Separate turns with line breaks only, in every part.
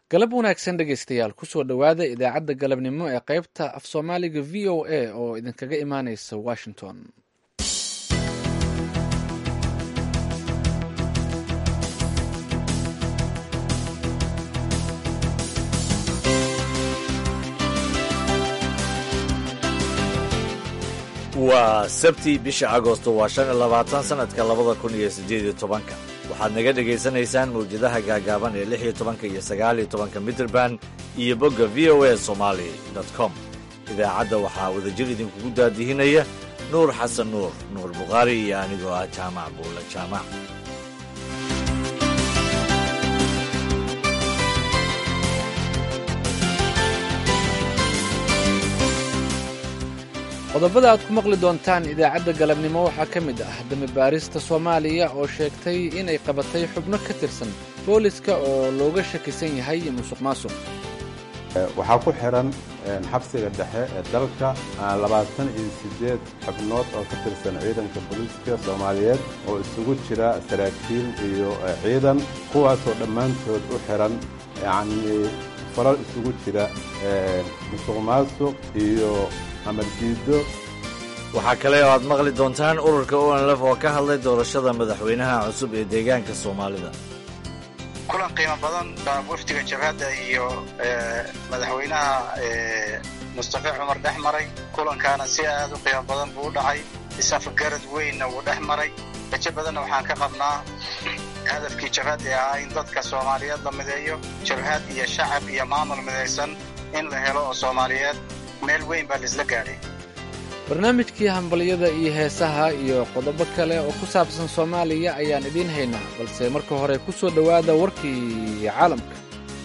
galab wanaagsan dhegaystayaal kusoo dhowaada idaacadda galabnimo ee qaybta af soomaaliga v o a oo idinkaga imaaneysa washington
waa sabti bisha agosto waa shan iyo labaatan sanadka labada kun iyo siddeed iyo tobanka waxaad naga dhegaysanaysaan mawjadaha gaagaaban ee lix iyo tobanka iyo sagaal iyo tobanka mitrband iyo bogga v o a somaali com idaacadda waxaa wadajir idinkugu daadihinaya nuur xasan nuur nuur bukhaari iyo anigoo ah jaamac buulla jaamac
qodobada aad ku maqli doontaan idaacadda galabnimo waxaa ka mid ah damibaarista soomaaliya oo sheegtay inay qabatay xubno ka tirsan booliska oo looga shakisan yahay musuq maasuq
waxaa ku xihan xabsiga dhexe ee dalka labaatan iyo siddeed xubnood oo ka tirsan ciidanka booliiska soomaaliyeed oo isugu jira saraakiil iyo ciidan kuwaasoo dhammaantood u xihan yacnii falal isugu jira musuq maasuq iyo
waxaa kale oo aad maqli doontaan ururka onlf oo ka hadlay doorashada madaxweynaha cusub ee deegaanka soomaalida
kulan qiimo badan baa wafdiga jabhadda iyo madaxweynaha mustafe cumar dhex maray kulankaana si aad u qiimo badan buu u dhacay isafagarad weynna wuu dhex maray rajo badanna waxaan ka qabnaa hadafkii jabhad ee ahaa in dadka soomaaliyeed la mideeyo jabhad iyo shacab iyo maamul midaysan in la helo oo soomaaliyeed meel weyn baa laisla gaadhay
barnaamijkii hambalyada iyo heesaha iyo qodobo kale oo ku saabsan soomaaliya ayaan idiin haynaa balse marka hore ku soo dhowaada warkii caalamka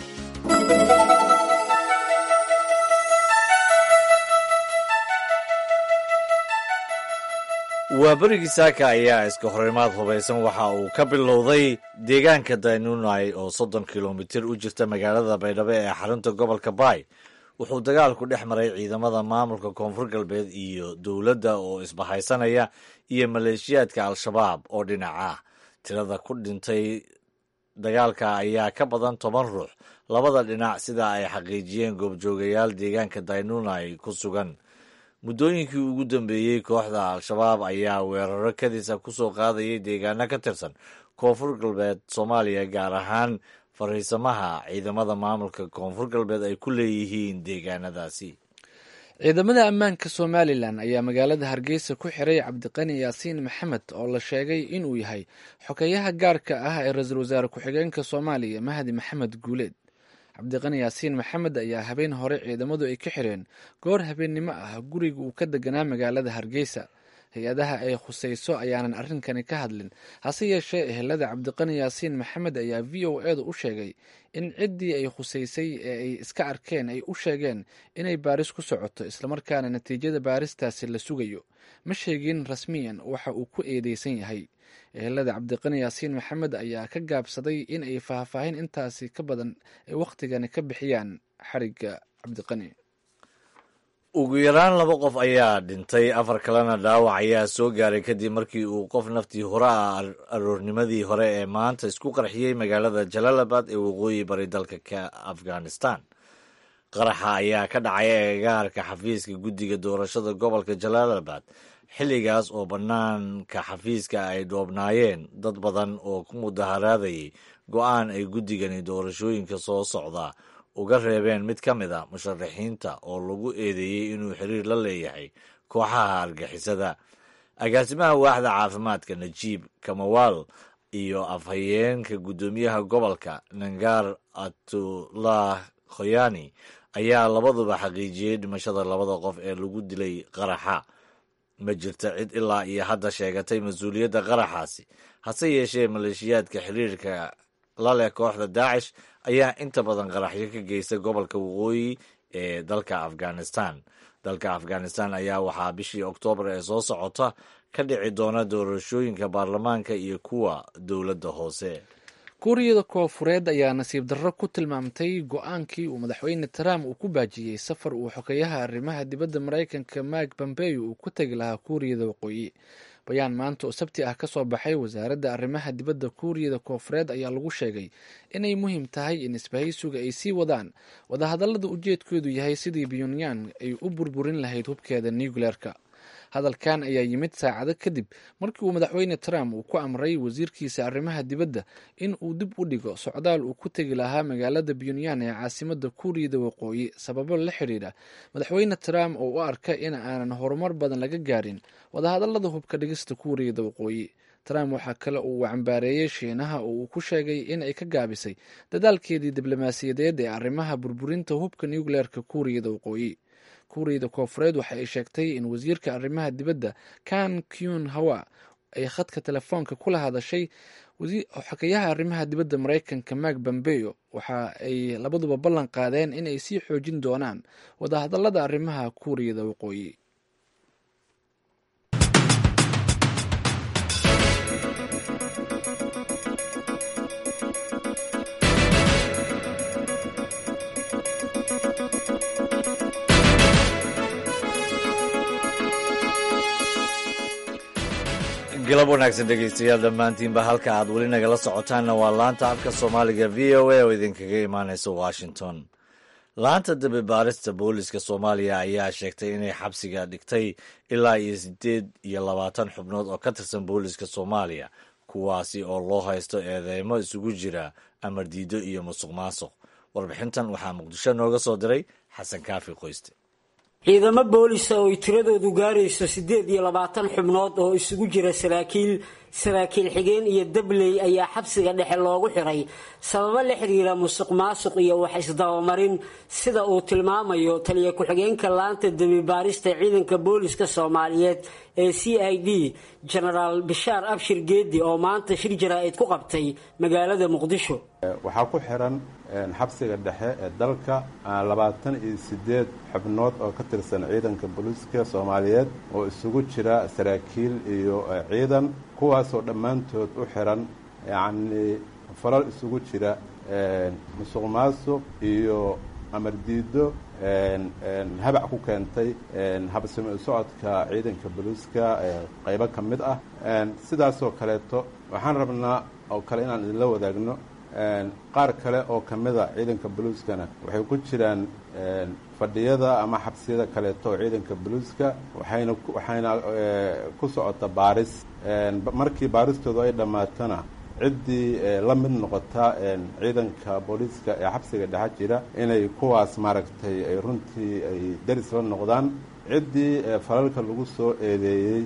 waa berigii saaka ayaa iska horimaad hubaysan waxa uu ka bilowday deegaanka daynunai oo soddon kilomitir u jirta magaalada baydhabo ee xarunta gobolka baay wuxuu dagaalku dhex maray ciidamada maamulka koonfur galbeed iyo dowladda oo isbahaysanaya iyo maleeshiyaadka al-shabaab oo dhinac ah tirada ku dhintay dagaalka ayaa ka badan toban ruux labada dhinac sida ay xaqiijiyeen goobjoogayaal deegaanka daynunai ku sugan muddooyinkii ugu dambeeyey kooxda al-shabaab ayaa weeraro kadisa ku soo qaadayay deegaano ka tirsan koonfur galbeed soomaaliya gaar ahaan fariisamaha ciidamada maamulka koonfur galbeed ay ku leeyihiin deegaanadaasi
ciidamada ammaanka somalilan ayaa magaalada hargeysa ku xiray cabdiqani yaasiin maxamed oo la sheegay inuu yahay xogeyaha gaarka ah ee ra-iisul wasaare ku-xigeenka soomaaliya mahdi maxamed guuleed cabdiqani yaasiin maxamed ayaa habeen hore ciidamadu ay ka xireen goor habeennimo ah guriga uu ka deganaa magaalada hargeysa hay-adaha ay khusayso ayaanan arrinkani ka hadlin hase yeeshee ehelada cabdiqani yaasiin maxamed ayaa v o edu u sheegay in ciddii ay khusaysay ee ay iska arkeen ay u sheegeen inay baaris ku socoto islamarkaana natiijada baaristaasi la sugayo ma sheegin rasmiyan waxa uu ku eedeysan yahay ehelada cabdiqani yaasiin maxamed ayaa ka gaabsaday in ay faahfaahin intaasi ka badan ay wakhtigani ka bixiyaan xarigga cabdiqani
ugu yaraan laba qof ayaa dhintay afar kalena dhaawac ayaa soo gaaray kadib markii uu qof naftii hore ah aroornimadii hore ee maanta isku qarxiyey magaalada jalaalabad ee waqooyi bari dalka ka afghanistan qaraxa ayaa ka dhacay agagaarka xafiiska guddiga doorashada gobolka jalaalabad xilligaas oo bannaanka xafiiska ay dhoobnaayeen dad badan oo ku mudaharaadayay go'aan ay guddigani doorashooyinka soo socda uga reebeen mid ka mid a musharaxiinta oo lagu eedeeyey inuu xiriir la leeyahay kooxaha argixisada agaasimaha waaxda caafimaadka najiib kamawaal iyo afhayeenka guddoomiyaha gobolka nangar atullah khoyani ayaa labaduba xaqiijiyey dhimashada labada qof ee lagu dilay qaraxa ma jirta cid ilaa iyo hadda sheegatay mas-uuliyadda qaraxaasi hase yeeshee maleeshiyaadka xiriirka la leh kooxda daacish ayaa inta badan qaraxyo ka geysta gobolka waqooyi ee dalka afghanistan dalka afghanistan ayaa waxaa bishii oktoobar ee soo socota ka dhici doona doorashooyinka baarlamaanka iyo kuwa dowladda hoose
kuuriyada koofureed ayaa nasiib darro ku tilmaamtay go-aankii uu madaxweyne trump uu ku baajiyey safar uu xogeyaha arrimaha dibadda maraykanka mark pompeo uu ku tegi lahaa kuuriyada waqooyi bayaan maanta oo sabti ah ka soo baxay wasaaradda arrimaha dibadda kuuriyada koofureed ayaa lagu sheegay inay muhiim tahay in isbahaysuga ay sii wadaan wadahadallada ujeedkoodu yahay sidii pyongyang ay u burburin lahayd hubkeeda nucleerka hadalkan ayaa yimid saacado kadib markii uu madaxweyne trump uu ku amray wasiirkiisa arrimaha dibadda in uu dib u dhigo socdaal uu ku tegi lahaa magaalada pyongyang ee caasimada kuuriyada waqooyi sababo la xidhiidha madaxweyne trump oo u arka in aanan horumar badan laga gaarin wadahadallada hubka dhigista kuuriyada waqooyi trump waxaa kale uu cambaareeyey shiinaha oo uu ku sheegay in ay ka gaabisay dadaalkeedii diblomaasiyadeed ee arrimaha burburinta hubka nucleerka kuuriyada waqooyi kuuriyada koofureed waxa ay sheegtay in wasiirka arrimaha dibadda kan kyun hawa ay khadka telefoonka kula hadashay xogeyaha arrimaha dibadda maraykanka mak bambeyo waxa ay labaduba ballan qaadeen in ay sii xoojin doonaan wadahadallada arrimaha kuuriyada waqooyi
galab wanaagsan dhegaystayaal dhammaantiinba halka aad weli nagala socotaanna waa laanta afka soomaaliga v o a oo idinkaga imaanaysa washington laanta dabe baarista booliska soomaaliya ayaa sheegtay inay xabsiga dhigtay ilaa iyo siddeed iyo labaatan xubnood oo ka tirsan booliska soomaaliya kuwaasi oo loo haysto eedeymo isugu jira amar diido iyo musuq maasuq warbixintan waxaa muqdisho nooga soo diray xasan kaafi qoyste
ciidamo boolisa oo ay tiradoodu gaarayso siddeed iyo labaatan xubnood oo isugu jira saraakiil saraakiil xigeen iyo dabley ayaa xabsiga dhexe loogu xiray sababo la xiriira musuq maasuq iyo wax isdabamarin sida uu tilmaamayo taliya ku-xigeenka laanta demibaarista ciidanka booliska soomaaliyeed ee c i d genaraal bishaar abshir geedi oo maanta shir jaraa'id ku qabtay magaalada muqdisho
waxaa ku xiran xabsiga dhexe ee dalka labaatan iyo siddeed xubnood oo ka tirsan ciidanka booliiska soomaaliyeed oo isugu jira saraakiil iyo ciidan kuwaasoo dhammaantood u xiran yacnii falal isugu jira musuq maasuq iyo amar diido habac ku keentay habsami socodka ciidanka booliiska qaybo ka mid ah sidaasoo kaleeto waxaan rabnaa oo kale inaan idinla wadaagno qaar kale oo ka mida ciidanka boluiskana waxay ku jiraan fadhiyada ama xabsiyada kaleeto oo ciidanka boluiska waxayna waxayna ku socota baaris markii baaristoodu ay dhammaatana ciddii la mid noqota ciidanka booliiska ee xabsiga dhexa jira inay kuwaas maaragtay ay runtii ay daris la noqdaan ciddii falalka lagu soo eedeeyey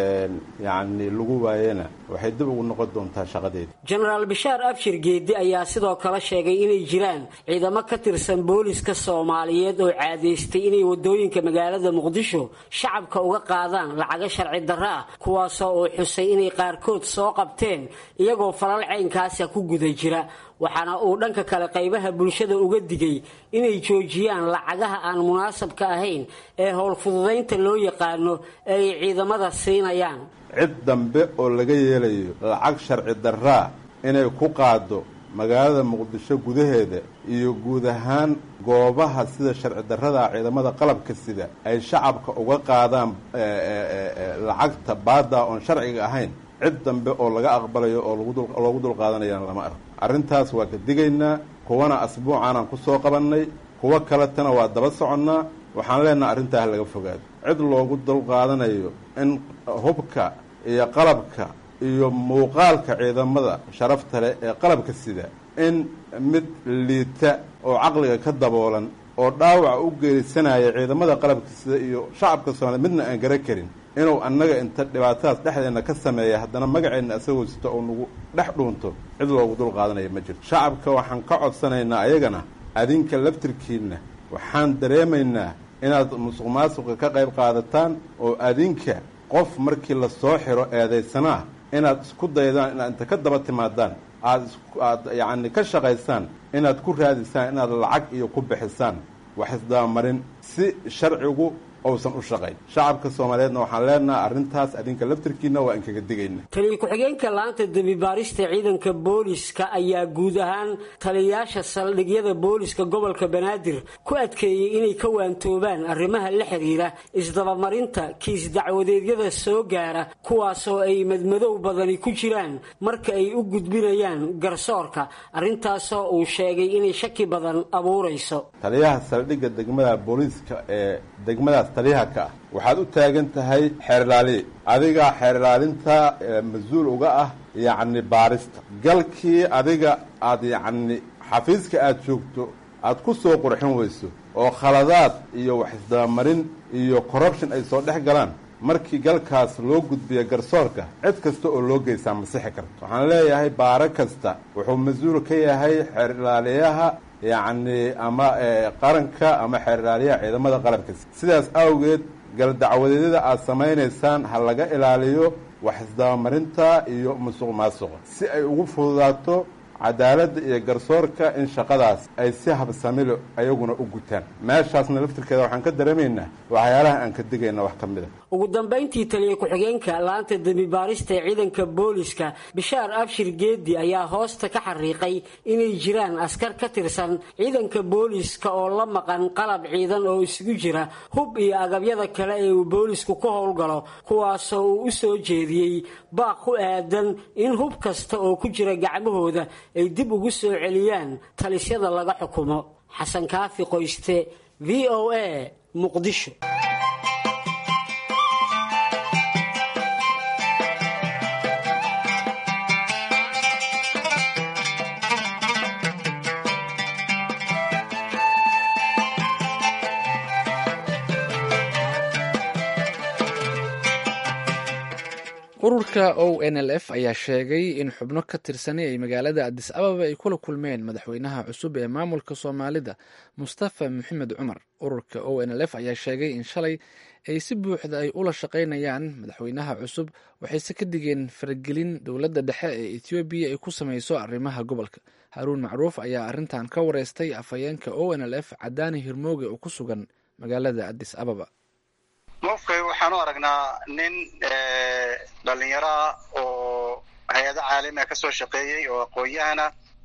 yacni lagu waayena waxay dib ugu noqon doontaa shaqadeeda
jenaraal bishaar abshir geedi ayaa sidoo kale sheegay inay jiraan ciidamo ka tirsan booliska soomaaliyeed oo caadaystay inay wadooyinka magaalada muqdisho shacabka uga qaadaan lacago sharci darro ah kuwaasoo uu xusay inay qaarkood soo qabteen iyagoo falal caynkaasa ku guda jira waxaana uu dhanka kale qaybaha bulshada uga digay inay joojiyaan lacagaha aan munaasabka ahayn ee howlfududaynta loo yaqaano ee ay ciidamada siinayaan
cid dambe oo laga yeelayo lacag sharci darraa inay ku qaado magaalada muqdisho gudaheeda iyo guud ahaan goobaha sida sharci darrada ciidamada qalabka sida ay shacabka uga qaadaan lacagta baada oon sharciga ahayn cid dambe oo laga aqbalayo oo loogu dulqaadanayana lama arko arrintaas waa ka digaynaa kuwana asbuucaanaan ku soo qabannay kuwo kaletana waa daba soconnaa waxaan leenaha arrintaa ha laga fogaado cid loogu dulqaadanayo in hubka iyo qalabka iyo muuqaalka ciidamada sharafta leh ee qalabka sida in mid liita oo caqliga ka daboolan oo dhaawaca u geerisanaya ciidamada qalabka sida iyo shacabka soomaliya midna aan gara karin inuu annaga inta dhibaatadaas dhexdeenna ka sameeya haddana magaceenna isagoo sito oo nagu dhex dhuunto cid loogu dul qaadanaya ma jirto shacabka waxaan ka codsanaynaa ayagana adinka laftirkiinna waxaan dareemaynaa inaad musuq maasuqa ka qayb qaadataan oo adinka qof markii la soo xiro eedaysanaa inaad isku daydaan inaad inta ka daba timaadaan aad aad yacni ka shaqaysaan inaad ku raadisaan inaad lacag iyo ku bixisaan wax isdabamarin si sharcigu ousan u shaqayn shacabka soomaaliyeedna waxaan leenaha arrintaas adinka laftirkiina waa inkaga digayna
taliya ku-xigeenka laanta dembibaarista ciidanka booliska ayaa guud ahaan taliyayaasha saldhigyada booliska gobolka banaadir ku adkeeyey inay ka waantoobaan arrimaha la xiriira isdabamarinta kiis dacwadeedyada soo gaara kuwaasoo ay madmadow badani ku jiraan marka ay u gudbinayaan garsoorka arrintaasoo uu sheegay inay shaki badan abuurayso
taliyaha saldhigga degmada booliiska ee degmadaas taliyaha ka ah waxaad u taagan tahay xeerlaaliye adiga xeerlaalinta mas-uul uga ah yacni baarista galkii adiga aad yacni xafiiska aada joogto aad ku soo qurxin weyso oo khaladaad iyo wax isdabamarin iyo corruption ay soo dhex galaan markii galkaas loo gudbiya garsoorka cid kasta oo loo geysaa masixi karto waxaan leeyahay baaro kasta wuxuu mas-uul ka yahay xeerlaaliyaha yacni ama qaranka ama xeerlaaliyaha ciidamada qaranka sidaas awgeed galdacwadeedyada aada samaynaysaan ha laga ilaaliyo wax isdabamarinta iyo musuq maasuqa si ay ugu fududaato cadaaladda iyo garsoorka in shaqadaas ay si habsamilo ayaguna u gutaan meeshaasna laftirkeeda waxaan ka dareemaynaa waxyaalaha aan ka digayna wax ka mid a
ugu dambayntii taliya ku-xigeenka laanta dembibaarista ee ciidanka booliska bishaar abshir geedi ayaa hoosta ka xariiqay inay jiraan askar ka tirsan ciidanka booliska oo la maqan qalab ciidan oo isugu jira hub iyo agabyada kale ee uu boolisku ka howlgalo kuwaasoo uu u soo jeediyey baaq ku aadan in hub kasta oo ku jira gacmahooda ay dib ugu soo celiyaan talisyada laga xukumo xasan kaafi qoyste v o a muqdisho
ururka o n l f ayaa sheegay in xubno ka tirsanay ay magaalada adis ababa ay kula kulmeen madaxweynaha cusub ee maamulka soomaalida mustafa maxamed cumar ururka o n l f ayaa sheegay in shalay ay si buuxda ay ula shaqaynayaan madaxweynaha cusub waxayse ka digeen faragelin dowladda dhexe ee ethoobiya ay ku sameyso arrimaha gobolka haruun macruuf ayaa arrintan ka wareystay afhayeenka o n l f cadaani hirmooge oo ku sugan magaalada adis ababa
mofkay waxaan u aragnaa nin dhalinyaro ah oo hay-ado caalamiga ka soo shaqeeyey oo aqoon-yahana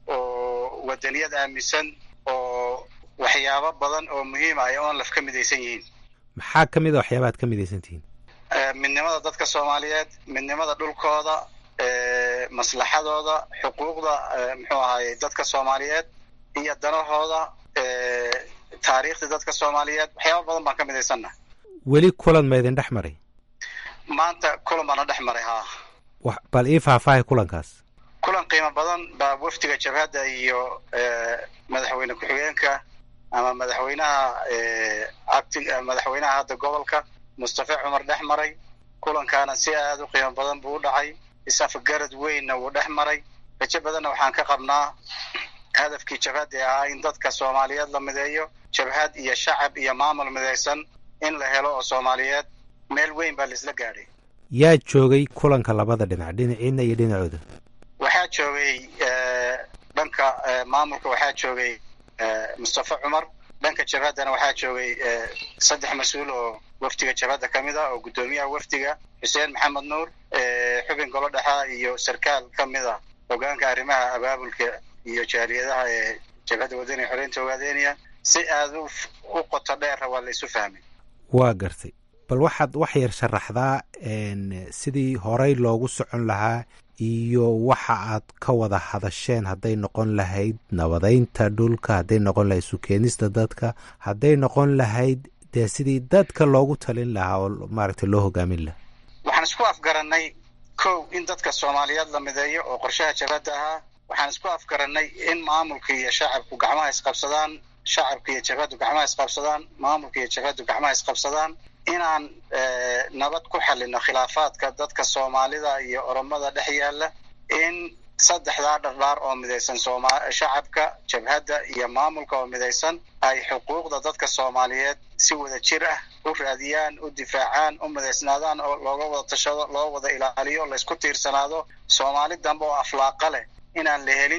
oo wadaniyad aaminsan oo waxyaabo badan oo muhiima ay onlaf ka midaysan yihiin
maxaa ka mid a waxyaabaha ad ka midaysan tihiin
midnimada dadka soomaaliyeed midnimada dhulkooda maslaxadooda xuquuqda muxuu ahaye dadka soomaaliyeed iyo danahooda taariikhda dadka soomaaliyeed waxyaaba badan baan ka midaysanna
weli kulan ma idin dhex maray
maanta kulan baana dhex maray haa
bal ii faahfaahay kulankaas
kulan qiimo badan baa wafdiga jabhadda iyo madaxweyne ku-xigeenka ama madaxweynaha acti madaxweynaha hadda gobolka mustafa cumar dhex maray kulankaana si aada u qiimo badan buu u dhacay isafagarad weynna wuu dhex maray rajo badanna waxaan ka qabnaa hadafkii jabhadda ee ahaa in dadka soomaaliyeed la mideeyo jabhad iyo shacab iyo maamul midaysan in la helo oo soomaaliyeed meel weyn baa laisla gaadhay
yaa joogay kulanka labada dhinac dhinaciina iyo dhinacooda
waxaa joogay dhanka maamulka waxaa joogay mustafa cumar dhanka jabhaddana waxaa joogay saddex mas-uul oo wafdiga jabhadda ka mid ah oo guddoomiyaha wafdiga xuseen maxamed nuur xubin golo dhexa iyo sarkaal ka mid a hogaanka arrimaha abaabulka iyo jaaliyadaha ee jabhadda wadaniga xoreynta ogaadeynaya si aada u qoto dheera waa la isu fahmay
waa gartay bal waxaad wax yar sharaxdaa sidii horey loogu socon lahaa iyo waxa aad ka wada hadasheen hadday noqon lahayd nabadeynta dhulka hadday noqon lahayd sukeenista dadka hadday noqon lahayd dee sidii dadka loogu talin lahaa oo maaragtay loo hogaamin lahaa
waxaan isku afgaranay kow in dadka soomaaliyeed la mideeyo oo qorshaha jabhadda ahaa waxaan isku afgaranay in maamulka iyo shacabku gacmaha isqabsadaan shacabka iyo jabhaddu gacmaha isqabsadaan maamulka iyo jabhaddu gacmaha isqabsadaan inaan nabad ku xalino khilaafaadka dadka soomaalida iyo oromada dhex yaalla in saddexdaa dhardhaar oo midaysan sooma shacabka jabhadda iyo maamulka oo midaysan ay xuquuqda dadka soomaaliyeed si wada jir ah u raadiyaan u difaacaan u midaysnaadaan oo looga wada tashado loo wada ilaaliyo laysku tiirsanaado soomaali dambe oo aflaaqa leh inaan la helin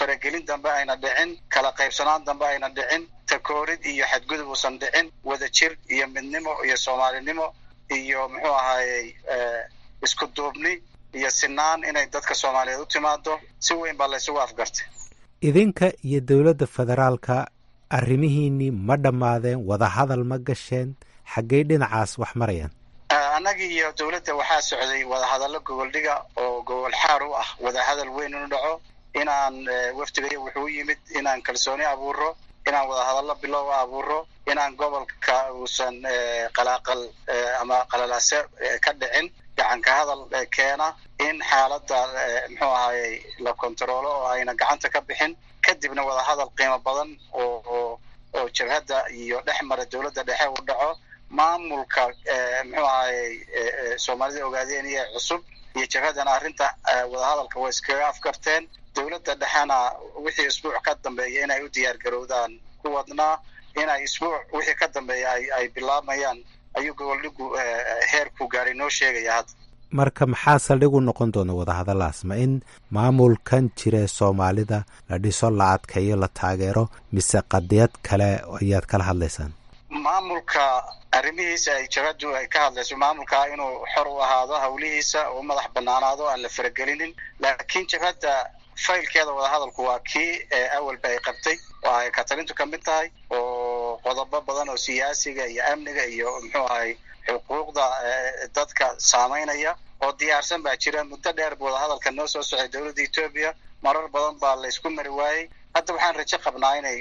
faragelin dambe ayna dhicin kala qaybsanaan dambe ayna dhicin takoorid iyo xadgudub uusan dhicin wadajir iyo midnimo iyo soomaalinimo iyo muxuu ahaayey isku duubni iyo sinaan inay dadka soomaaliyeed u timaado si weyn baa laysugu afgartay
idinka iyo dowladda federaalka arrimihiinnii ma dhammaadeen wadahadal ma gasheen xaggey dhinacaas wax marayaan
annagii iyo dowladda waxaa socday wadahadallo gogoldhiga oo gogol xaar u ah wadahadal weyn inu dhaco inaan wafdiga wuxuu u yimid inaan kalsooni abuuro inaan wadahadallo bilow abuuro inaan gobolka uusan qalaaqal ama qalalaase ka dhicin gacanka hadal keena in xaaladda muxuu ahayey la kontaroolo oo ayna gacanta ka bixin kadibna wadahadal qiimo badan oo oo jabhadda iyo dhex mara dowladda dhexe uu dhaco maamulka muxuu ahayey soomaalida ogaadeen iyo cusub iyo jabhaddana arrinta wadahadalka way iskaga afgarteen dowladda dhexena wixii isbuuc ka dambeeya inay u diyaar garowdaan ku wadnaa inay isbuuc wixii ka dambeeya ay ay bilaabayaan ayuu goboldhigu heerku gaadhay noo sheegaya hadda
marka maxaa saldhig u noqon doona wadahadalaas ma in maamulkan jira soomaalida la dhiso la adkeeyo la taageero mise qadiyad kale ayaad kala hadlaysaan
maamulka arrimihiisa ay jabhaddu ay ka hadlayso maamulka inuu xor u ahaado hawlihiisa oo madax banaanaado aan la faragelinin laakiin jabhadda faylkeeda wadahadalku waa kii awalba ay qabtay oo ay katalintu ka mid tahay oo qodobo badan oo siyaasiga iyo amniga iyo muxuu ahay xuquuqda dadka saamaynaya oo diyaarsan baa jira muddo dheer bu wadahadalka noo soo socday dowladda etoobiya marar badan baa laysku mari waayey hadda waxaan rajo qabnaa inay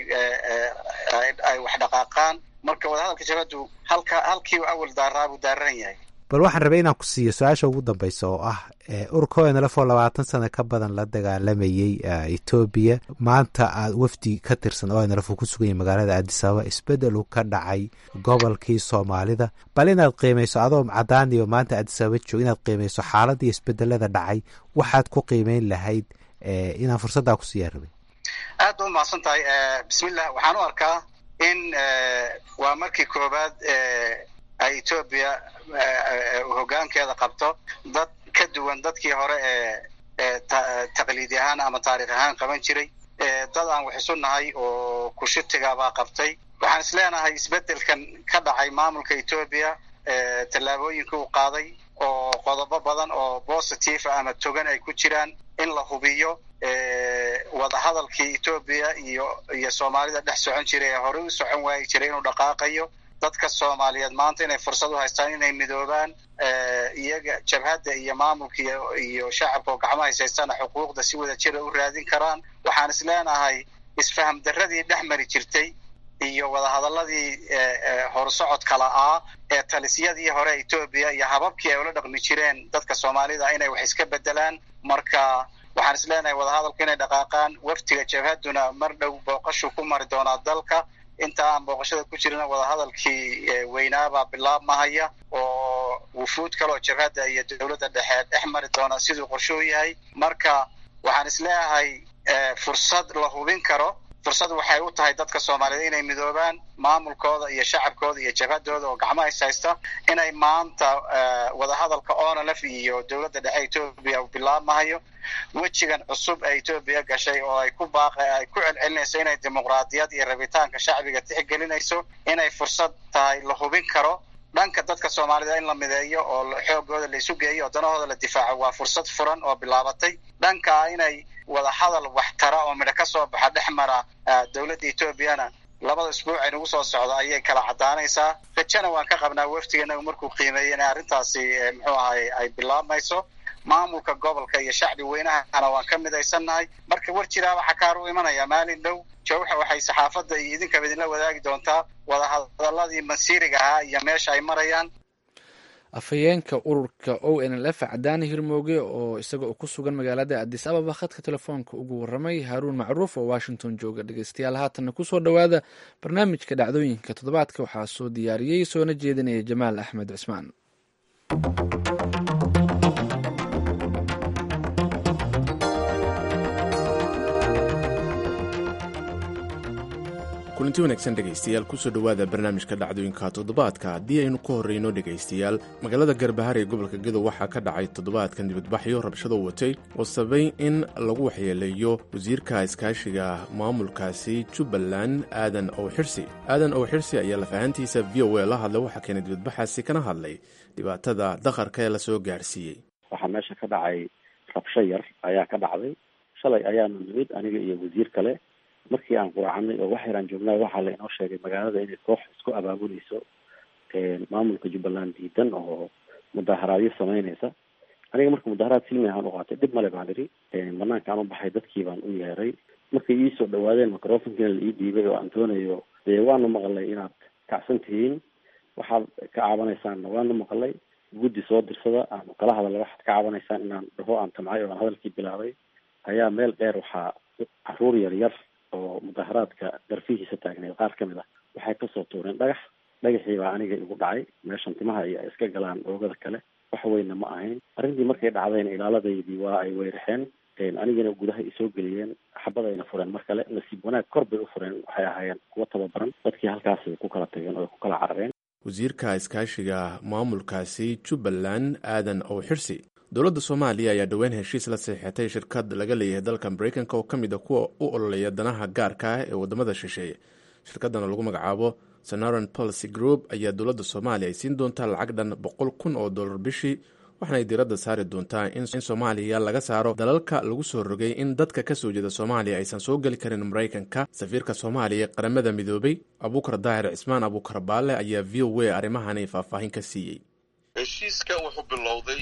ay wax dhaqaaqaan marka wadahadalka jabhaddu halka halkiiu awal daaraa buu daaran yahay
bal waxaan rabay inaan ku siiyo su-aasha ugu dambeysa oo ah ururka onlf oo labaatan sano ka badan la dagaalamayey etoobiya maanta aad wafdi ka tirsan onlf uu ku sugan yahay magaalada aadisababa isbedel uu ka dhacay gobolkii soomaalida bal inaad qiimeyso adoo cadaan iyo maanta aadisababa joog inaad qiimeyso xaaladii isbedelada dhacay waxaad ku qiimeyn lahayd inaan fursaddaa kusiiyaa rabay
aad ba umahadsan tahay bismillah waxaan u arkaa in waa markii koobaad ay etoobiya hoggaankeeda qabto dad ka duwan dadkii hore ee taqliidi ahaan ama taarikh ahaan qaban jiray dad aan wax isu nahay oo kushitigaabaa qabtay waxaan is leenahay isbeddelkan ka dhacay maamulka etoobiya tallaabooyinka uu qaaday oo qodobo badan oo positive ama togan ay ku jiraan in la hubiyo wadahadalkii etoobiya iyo iyo soomaalida dhex socon jiray ee horey u socon waayi jiray inuu dhaqaaqayo dadka soomaaliyeed maanta inay fursad u haystaan inay midoobaan iyaga jabhadda iyo maamulka iyo shacabka oo gacmo haysaystana xuquuqda si wada jira u raadin karaan waxaan is leenahay isfaham darradii dhex mari jirtay iyo wadahadaladii horsocodka la'aa ee talisyadii hore etoobiya iyo hababkii ay ula dhaqmi jireen dadka soomaalida inay wax iska bedelaan marka waxaan is leenahay wadahadalku inay dhaqaaqaan waftiga jabhadduna mar dhow booqashu ku mari doonaa dalka inta aan booqashada ku jirina wadahadalkii weynaabaa bilaabmahaya oo wufuud kaleoo jabhadda iyo dowladda dhexe dhex mari doona siduu qorshuu yahay marka waxaan is leeyahay fursad la hubin karo fursad waxay u tahay dadka soomaaliyeed inay midoobaan maamulkooda iyo shacabkooda iyo jabhadooda oo gacmo hays haysta inay maanta wadahadalka onlf iyo dowladda dhexe etoobiya uu bilaabmahayo wejigan cusub ee etoobiya gashay oo ay ku baaq ay ku celcelinayso inay dimuqraadiyad iyo rabitaanka shacbiga tixgelinayso inay fursad tahay la hubin karo dhanka dadka soomaalida in la mideeyo oo xoogooda la isu geeyo oo danahooda la difaaco waa fursad furan oo bilaabatay dhankaa inay wadahadal wax tara oo midho ka soo baxa dhex mara dowladda etoobiyana labada isbuuc ay nagu soo socdo ayay kala caddaanaysaa rajana waan ka qabnaa waftiganagu markuu qiimeeyey inay arrintaasi muxuu ahay ay bilaabmayso maamulka gobolka iyo shacbi weynahana waan ka midaysannahay marka war jiraaba xakaar u imanaya maalin dhow jawxa waxay saxaafadda iyo idinkaba idinla wadaagi doontaa wadahadaladii masiiriga ahaa iyo meesha ay marayaan
afhayeenka ururka o n l f cadaani hirmooge oo isaga oo ku sugan magaalada adis ababa khadka telefoonka ugu waramay haaruun macruuf oo washington jooga dhegeystayaal haatanna kusoo dhowaada barnaamijka dhacdooyinka toddobaadka waxaa soo diyaariyey soona jeedinaya jamaal axmed cismaan
kulanti wanaagsan dhegaystayaal kusoo dhowaada barnaamijka dhacdooyinka toddobaadka haddii aynu ka horreyno dhegaystayaal magaalada garbahar ee gobolka gedo waxaa ka dhacay toddobaadkan dibadbaxyo rabshado watay oo sabay in lagu waxyeeleeyo wasiirka iskaashiga maamulkaasi jubbaland aadan ow xirsi aadan ow xirsi ayaa lafahantiisa v o a la hadlay waxaa keenay dibadbaxaasi kana hadlay dhibaatada dakharka ee lasoo gaarsiiyey
waxaa meesha ka dhacay rabsho yar ayaa ka dhacday shalay ayaanu nimid aniga iyo wasiir kale markii aan quracanay oo wax yaraan joognaa waxaa la inoo sheegay magaalada inay koox isku abaabuleyso maamulka jubbaland diidan oo mudaharaadyo sameyneysa aniga marka mudaharaad silmi ahaan u qaatay dhib male baan idhi banaankaan u baxay dadkii baan u yeeray markay iisoo dhawaadeen microfonkiina la ii dhiibay oo aan doonayo dee waanu maqlay inaad kacsan tihiin waxaad ka cabanaysaanna waanu maqlay guddi soo dirsada aanu kala hadalay waxaad ka cabanaysaan inaan dhaho aan tamcay oo aan hadalkii bilaabay ayaa meel dheer waxaa caruur yar yar oo mudaharaadka darfihiisa taagneed qaar ka mid ah waxay kasoo tuureen dhagax dhagaxii baa aniga igu dhacay meeshan timaha iyo ay iska galaan oogada kale wax weynna ma ahayn arrintii markay dhacdayna ilaaladaydii waa ay weyrixeen anigana gudaha isoo geliyeen xabadayna fureen mar kale nasiib wanaag kor bay u fureen waxay ahaayeen kuwa tababaran dadkii halkaasay ku kala tageen oo ay ku kala carareen
wasiirka iskaashiga maamulkaasi jubbaland aadan ow xirsi dowladda soomaaliya ayaa dhowaan heshiis la saxiixatay shirkad laga leeyahay dalka maraykanka oo ka mid a kuwa u ololeeya danaha gaarka ah ee wadamada shisheeye shirkadana lagu magacaabo sonaran policy group ayaa dowladda soomaaliya ay siin doontaa lacag dhan boqol kun oo dollar bishii waxaana ay diiradda saari doontaa in soomaaliya laga saaro dalalka lagu soo rogay in dadka ka soo jeeda soomaaliya aysan soo geli karin maraykanka safiirka soomaaliya ee qaramada midoobay abuukar daahir cismaan abuukar baale ayaa v o a arrimahani faahfaahin ka siiyey
heshiiska wuxuu bilowday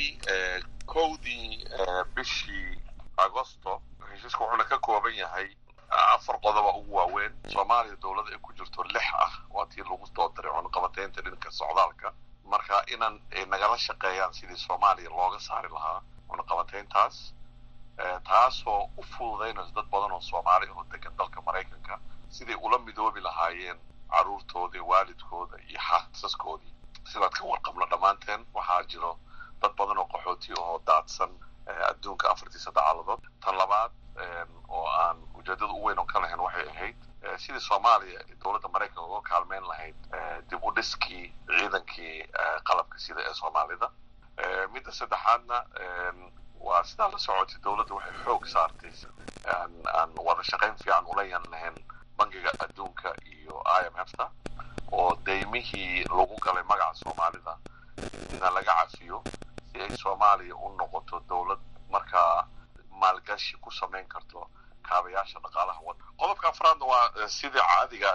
kowdii bishii agosto heshiiska wuxuuna ka kooban yahay afar qodoba ugu waaweyn soomaaliya dowlada ay ku jirto lix ah waa tii lagu soo diray cunaqabateynta dhinka socdaalka marka inaan nagala shaqeeyaan sidii soomaaliya looga saari lahaa cunaqabateyntaas taasoo u fududaynayso dad badan oo soomaali oo degan dalka maraykanka siday ula midoobi lahaayeen carruurtooda waalidkooda iyo xaasaskoodii sidaad ka warqabno dhammaanteen waxaa jiro dad badan oo qaxooti oo daadsan adduunka afartiisa dacaaladood tan labaad oo aan ujeedada u weyn oo ka lahayn waxay ahayd sidii soomaaliya dowladda maraykanka uga kaalmeyn lahayd dib u dhiskii ciidankii qalabka sida ee soomaalida midda saddexaadna waa sidaa la socotay dowladda waxay xoog saartay aan wada shaqayn fiican ula yan lahayn bangiga adduunka iyo i m f ta oo daymihii lagu galay magaca soomaalida ina laga cafiyo si ay soomaaliya u noqoto dowlad markaa maalgashi ku samayn karto kaabayaasha dhaqaalaha wadda qodobka afraadna waa sidii caadiga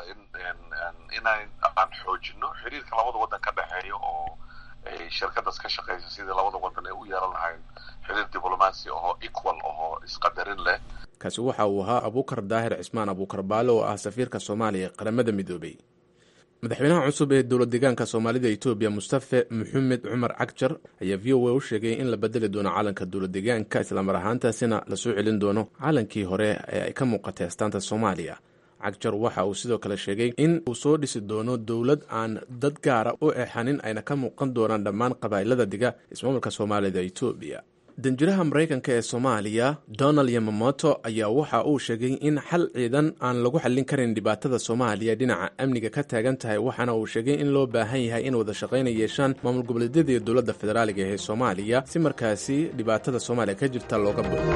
inaan aan xoojino xiriirka labada waddan ka dhexeeya oo ay shirkadaas ka shaqeysa sidii labada waddan ay u yeelan lahayn xiriir diblomaasi ahoo equal ahoo isqadarin leh
kaasi waxa uu ahaa abuukar daahir cismaan abuukar baale oo ah safiirka soomaaliya ee qaramada midoobay madaxweynaha cusub ee dowlad deegaanka soomaalida etoobiya mustafe maxamed cumar cagjar ayaa v o a u sheegay in la bedeli doono calanka dowlad deegaanka islamar ahaantaasina lasoo celin doono calankii hore ee ay ka muuqatay astaanta soomaaliya cagjar waxa uu sidoo kale sheegay in uu soo dhisi doono dowlad aan dad gaara u exanin ayna ka muuqan doonaan dhammaan qabaa'ilada diga ismaamulka soomaalida etoobiya danjiraha maraykanka ee soomaaliya donald yamamoto ayaa waxa uu sheegay in xal ciidan aan lagu xallin karin dhibaatada soomaaliya dhinaca amniga ka taagan tahay waxaana uu sheegay in loo baahan yahay in wada shaqayna yeeshaan maamul goboleedyada iyo dowladda federaaliga ee soomaaliya si markaasi dhibaatada soomaaliya ka jirta looga buuxo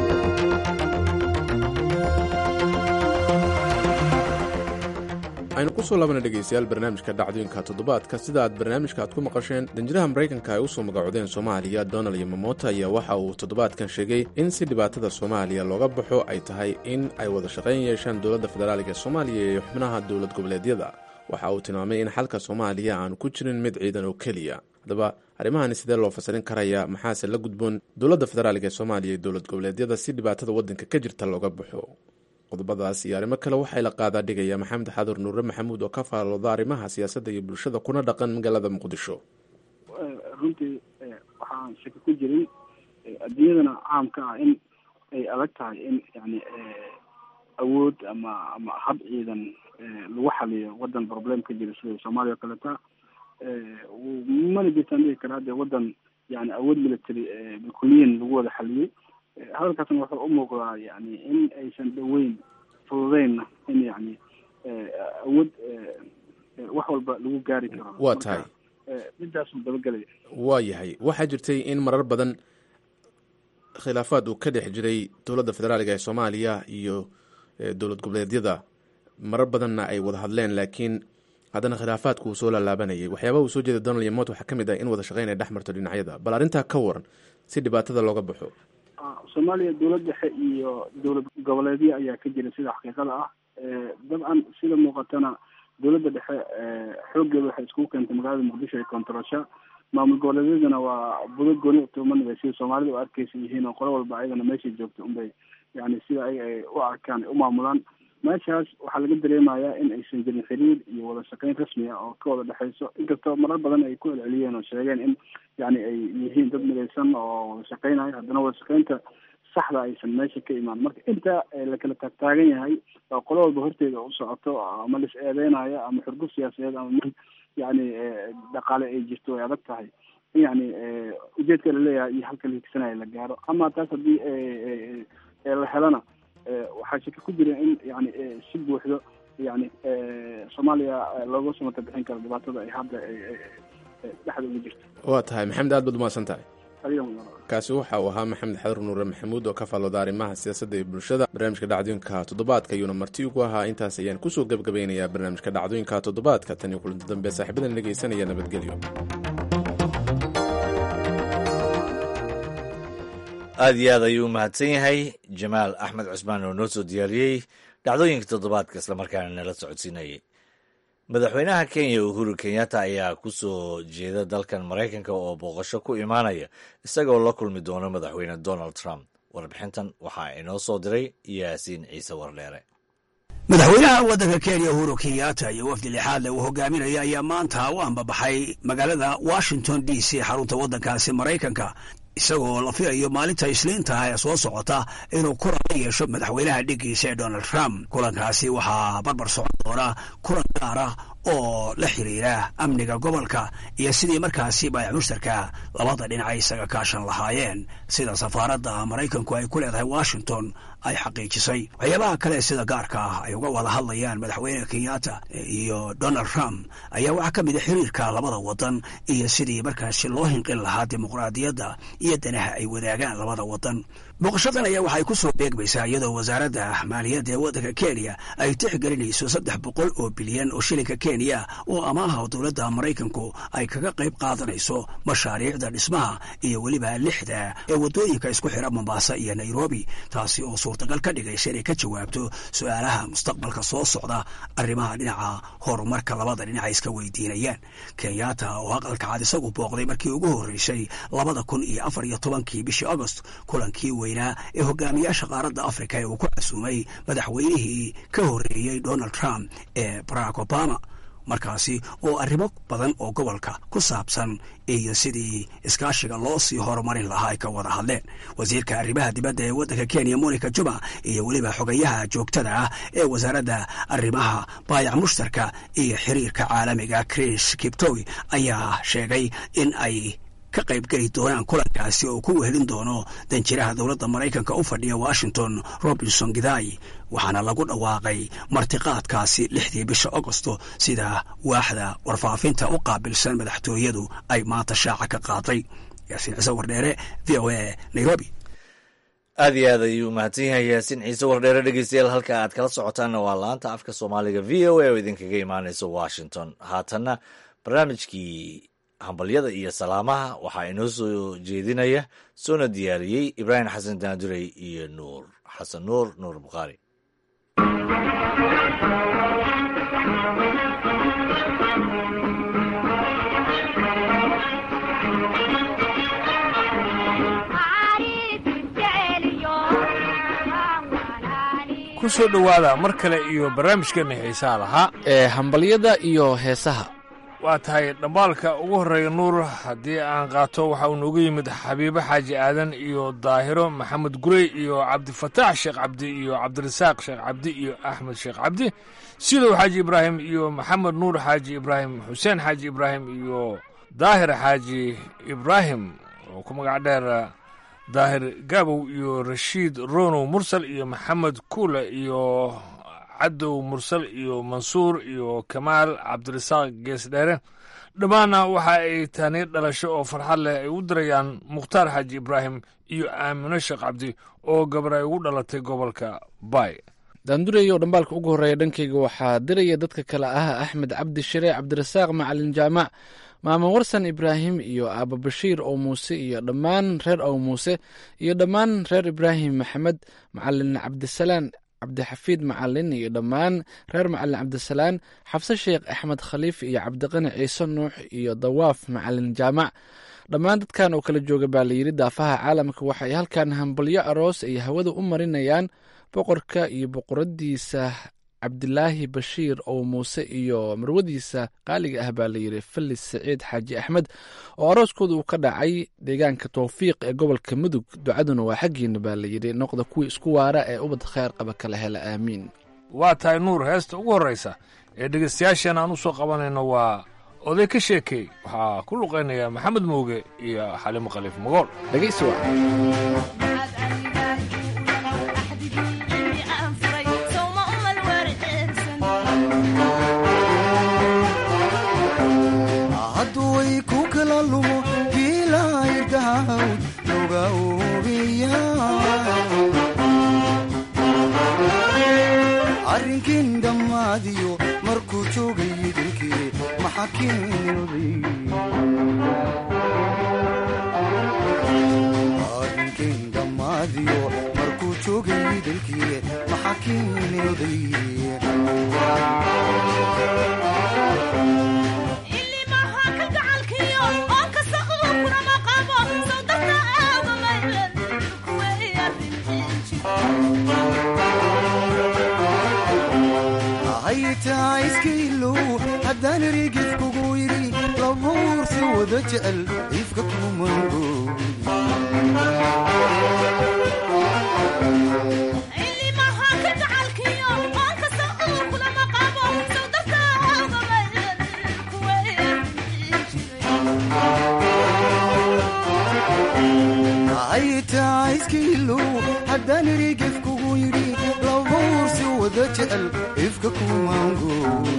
aynu kusoo laabana dhegaystayaal barnaamijka dhacdooyinka toddobaadka sida aad barnaamijka aad ku maqasheen danjiraha maraykanka ay usoo magacodeen soomaaliya donald yamamoto ayaa waxa uu toddobaadkan sheegay in si dhibaatada soomaaliya looga baxo ay tahay in ay wada shaqayn yeeshaan dowladda federaaliga ee soomaaliya iyo xubnaha dowlad goboleedyada waxa uu tilmaamay in xalka soomaaliya aanu ku jirin mid ciidan oo keliya haddaba arrimahani sidee loo fasirin karaya maxaase la gudboon dowladda federaaliga ee soomaaliya iyo dowlad goboleedyada si dhibaatada waddanka ka jirta looga baxo qodobadaas iyo arrimo kale waxay la qaadaa dhigaya maxamed xadur nuure maxamuud oo ka faalooda arrimaha siyaasadda iyo bulshada kuna dhaqan magaalada muqdisho
runtii waxaan shaki ku jiray adduunyadana caamka ah in ay adag tahay in yani awood ama ama hab ciidan lagu xaliyo wadan problem ka jira sida soomaaliya o kaleta mana jirtaan dhihi karaa dee wadan yani awood military bilkuliyan lagu wada xaliyey hadalkaasna wuxuu u muuqdaa yani in aysan dhaweyn fududeynna in yani awood wax walba lagu gaari karo
waa tahay
midaasuu dabagelaya
waa yahay waxaa jirtay in marar badan khilaafaad uu ka dhex jiray dowladda federaaliga ee soomaaliya iyo dowlad goboleedyada marar badanna ay wada hadleen laakiin haddana khilaafaadku uu soo laalaabanayay waxyaabaha uu soo jeeda donald yamot waxaa ka mid ah in wada shaqeyn ay dhex marto dhinacyada bal arrintaa ka waran si dhibaatada looga baxo
soomaaliya dowlad dhexe iyo dowlad goboleedyo ayaa ka jira sida xaqiiqada ah dabcan sida muuqatana dowladda dhexe xooggeeda waxay iskugu keentay magaalada muqdisho ee kontorosha maamul goboleedyadana waa budo gooni tuumanaya sida soomaalida u arkeysa yihiin oo qolo walba ayagana meeshay joogto unbay yani sida ay ay u arkaan ay u maamulaan meeshaas waxaa laga dareemayaa in aysan jirin xiriir iyo wada shaqeyn rasmi ah oo ka wada dhexeyso inkastoo marar badan ay ku celceliyeen oo sheegeen in yani ay yihiin dad midaysan oo wada shaqeynayo haddana wada shaqeynta saxda aysan meesha ka imaan marka inta la kala taagtaagan yahay oo qolo walba horteeda u socoto ama lis eedeynayo ama xurguf siyaasadeed ama mid yani dhaqaale ay jirto way adag tahay in yani ujeedka laleeyahay iyo halka la higsanaya la gaaro ama taas haddii la helana waxaa shaki ku jira in yani si buuxdo yani soomaaliya looga samata bixin karo dhibaatada ay hadda dhexda uga jirto
waa tahay maxamed aad baad umahadsan tahay kaasi waxa uu ahaa maxamed xadar nuure maxamuud oo ka faallooda arrimaha siyaasadda iyo bulshada barnaamijka dhacdooyinka toddobaadka ayuuna marti ugu ahaa intaas ayaan kusoo gebgabaynayaa barnaamijka dhacdooyinka toddobaadka tan iyo kulanti dambe saaxiibadan dhegeysanaya nabadgelyo
aad iyo aad ayuu u mahadsan yahay jamaal axmed cusmaan oo noo soo diyaariyey dhacdooyinka toddobaadka islamarkaana nala socodsiinayay madaxweynaha kenya uhuru kenyatta ayaa ku soo jeeda dalkan maraykanka oo booqasho ku imaanaya isagoo la kulmi doono madaxweyne donald trump warbixintan waxaa inoo soo diray yaasiin ciise wardheere
madaxweynaha waddanka kenya uhuru kenyatta iyo wafdi lixaadle uu hogaaminaya ayaa maanta u ambabaxay magaalada washington d c xarunta waddankaasi maraykanka isagoo la filayo maalinta isniintaha ee soo socota inuu kulan la yeesho madaxweynaha dhiggiisa ee donald trump kulankaasi waxaa barbar socon doona kulan gaar ah oo la xiriira amniga gobolka iyo sidii markaasi baayac mushtarka labada dhinac isaga kaashan lahaayeen sida safaaradda maraykanku ay ku leedahay washington ay xaqiijisay waxyaabaha kale sida gaarka ah ay uga wada hadlayaan madaxweyne kenyatta iyo donald trump ayaa waxaa ka mid a xiriirka labada wadan iyo sidii markaasi loo hinqin lahaa dimuqraadiyadda iyo danaha ay wadaagaan labada wadan booqashadan ayaa waxay ku soo beegmaysaa iyadoo wasaaradda maaliyadda ee waddanka kenya ay tixgelinayso saddex boqol oo bilyan oo shilinka kenya oo amaaha dowladda maraykanku ay kaga qayb qaadanayso mashaariicda dhismaha iyo weliba lixda ee waddooyinka isku xira mombasa iyo nairobi taasi oo suurtagal ka dhigaysa inay ka jawaabto su-aalaha mustaqbalka soo socda arrimaha dhinaca horumarka labada dhinac ay iska weydiinayaan kenyatta oo aqalka cad isagu booqday markii ugu horreysay labada kun iyo afar iyo tobankii bishii agost kulankii weynaa ee hogaamiyaasha qaaradda afrika ee uu ku casuumay madaxweynihii ka horreeyey donald trump ee barack obama markaasi oo arrimo badan oo gobolka ku saabsan iyo sidii iskaashiga loo sii horumarin lahaa ay ka wada hadleen wasiirka arrimaha dibadda ee waddanka kenya monica juma iyo weliba xogayaha joogtada ah ee wasaaradda arrimaha baayac mushtarka iyo xiriirka caalamiga chris kiptowi ayaa sheegay in ay ka qaybgeli doonaan kulankaasi oo ku wehelin doono danjiraha dowladda maraykanka u fadhiya washington robinson gidai waxaana lagu dhawaaqay martiqaadkaasi lixdii bisha agosto sida waaxda warfaafinta u qaabilsan madaxtooyadu ay maanta shaaca ka qaaday yaasiin ciise wardheere v o a nairobi
aad iyo aad ayuu mahadsan yahay yaasiin ciise wardheere dhegeystayaal halka aad kala socotaanna waa laanta afka soomaaliga v o a oo idinkaga imaanaysa washington haatanna barnaamijkii hambalyada iyo salaamaha waxaa inoo soo jeedinaya soona diyaariyey ibraahim xasan daandurey iyo nuur xasan nuur nuur bukhaari
ku soo dhowaada mar kale iyo barnaamijkeenna xiisaha lahaa
ee hambalyada iyo heesaha
waa tahay dhambaalka ugu horreeya nuur haddii aan qaato waxa uu noogu yimid xabiibo xaaji aadan iyo daahiro maxamed gurey iyo cabdifataax sheekh cabdi iyo cabdirasaaq sheekh cabdi iyo axmed sheekh cabdi sidow xaaji ibraahim iyo maxamed nuur xaaji ibraahim xuseen xaaji ibraahim iyo daahir xaaji ibraahim oo ku magac dheer daahir gaabow iyo rashiid ronow mursal iyo maxamed kuule iyo cadow mursal iyo mansuur iyo kamaal cabdirasaaq geesdheere dhammaanna waxa ay tani dhalasho oo farxad leh ay u dirayaan mukhtaar xaaji ibraahim iyo aamino sheekh cabdi oo gabar ay ugu dhalatay gobolka bay
daandureyo dhambaalka ugu horreeya dhankayga waxaa diraya dadka kale ah axmed cabdi shire cabdirasaaq macalin jaamac maamo warsan ibraahim iyo aaba bashiir ow muuse iyo dhammaan reer ow muuse iyo dhammaan reer ibraahim maxamed macalin cabdisalaan cabdixafiid macalin iyo dhammaan reer macalin cabdisalaan xabse sheekh axmed khaliif iyo cabdiqani ciise nuux iyo dawaaf macalin jaamac dhammaan dadkan oo kala jooga baa layidhi daafaha caalamka waxay halkan hambalyo aroos ay hawada u marinayaan boqorka iyo boqoradiisa cabdilaahi bashiir oo muuse iyo marwadiisa qaaliga ah baa layidhi felis saciid xaaji axmed oo arooskooda uu ka dhacay deegaanka towfiiq ee gobolka mudug ducaduna waa xaggiina baa layidhi noqda kuwii isku waara ee ubad kheyr qaba kala hela aamiin
waa tahay nuur heesta ugu horraysa ee dhegaystayaasheen aan u soo qabanayno waa oday ka sheekey waxaa ku luqaynaya maxamed mooge iyo xalimo khaliif magool
dhegaysi waa
hadduway ku kala lumo biilaydahawd loga oobiya arrinkin dhammaadiyo markuu joogay idilkii maxa arrinkin dhammaadiyo markuu joogay idilkii maxa kiinooday haytaa iskailow haddaan erigif kugu yidhi labuursi wada jecel ifka kumango haytaa iskailow haddaan erigif kugu yidhi labuursi wada jecel ifka kumango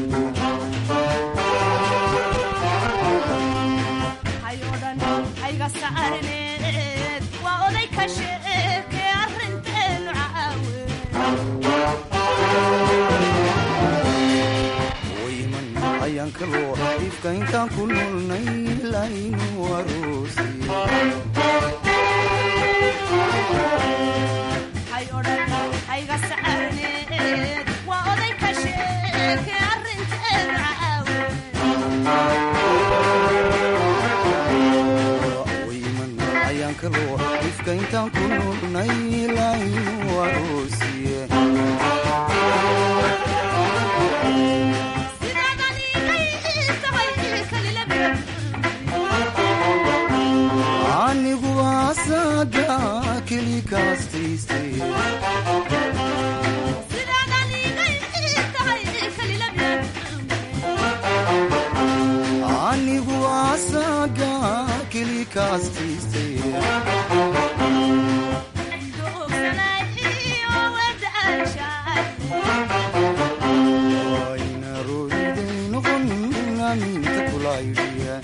wayman ayaan kaloo ifka intaan ku noolnay laynu aroosi wayman ayaan kaloo ifka intaan ku noolnay laynu aroosiye anigu asaga keli kaastayste anigu asaga keli kaastayste wayna rooriday noqon aminta kulaydhiya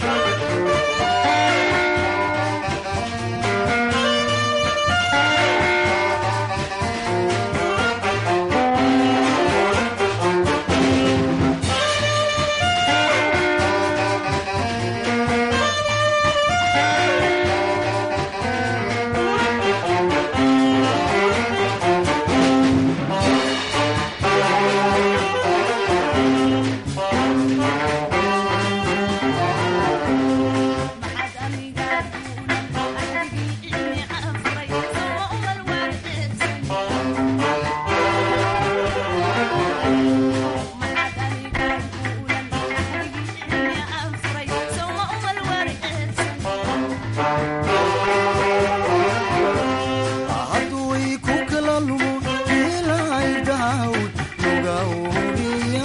hadduway ku kala lumo biilaydahawd loga oobiya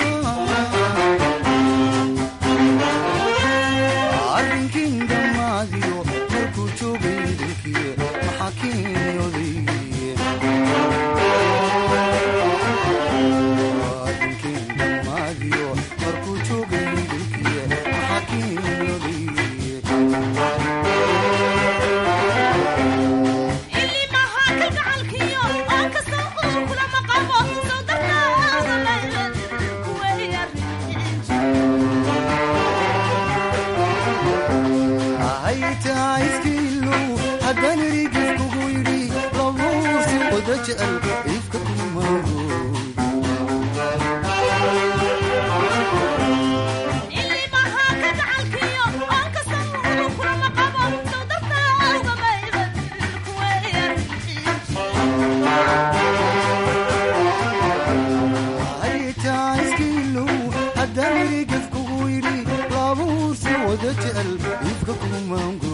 arrinkin dhammaadiyo markuu joogay dilkii maxaa kiinyoday jecel ifka kumaago haytaiskiilow haddaan erigaf kugu yidhi laabuursi wada jecel ifka kumaango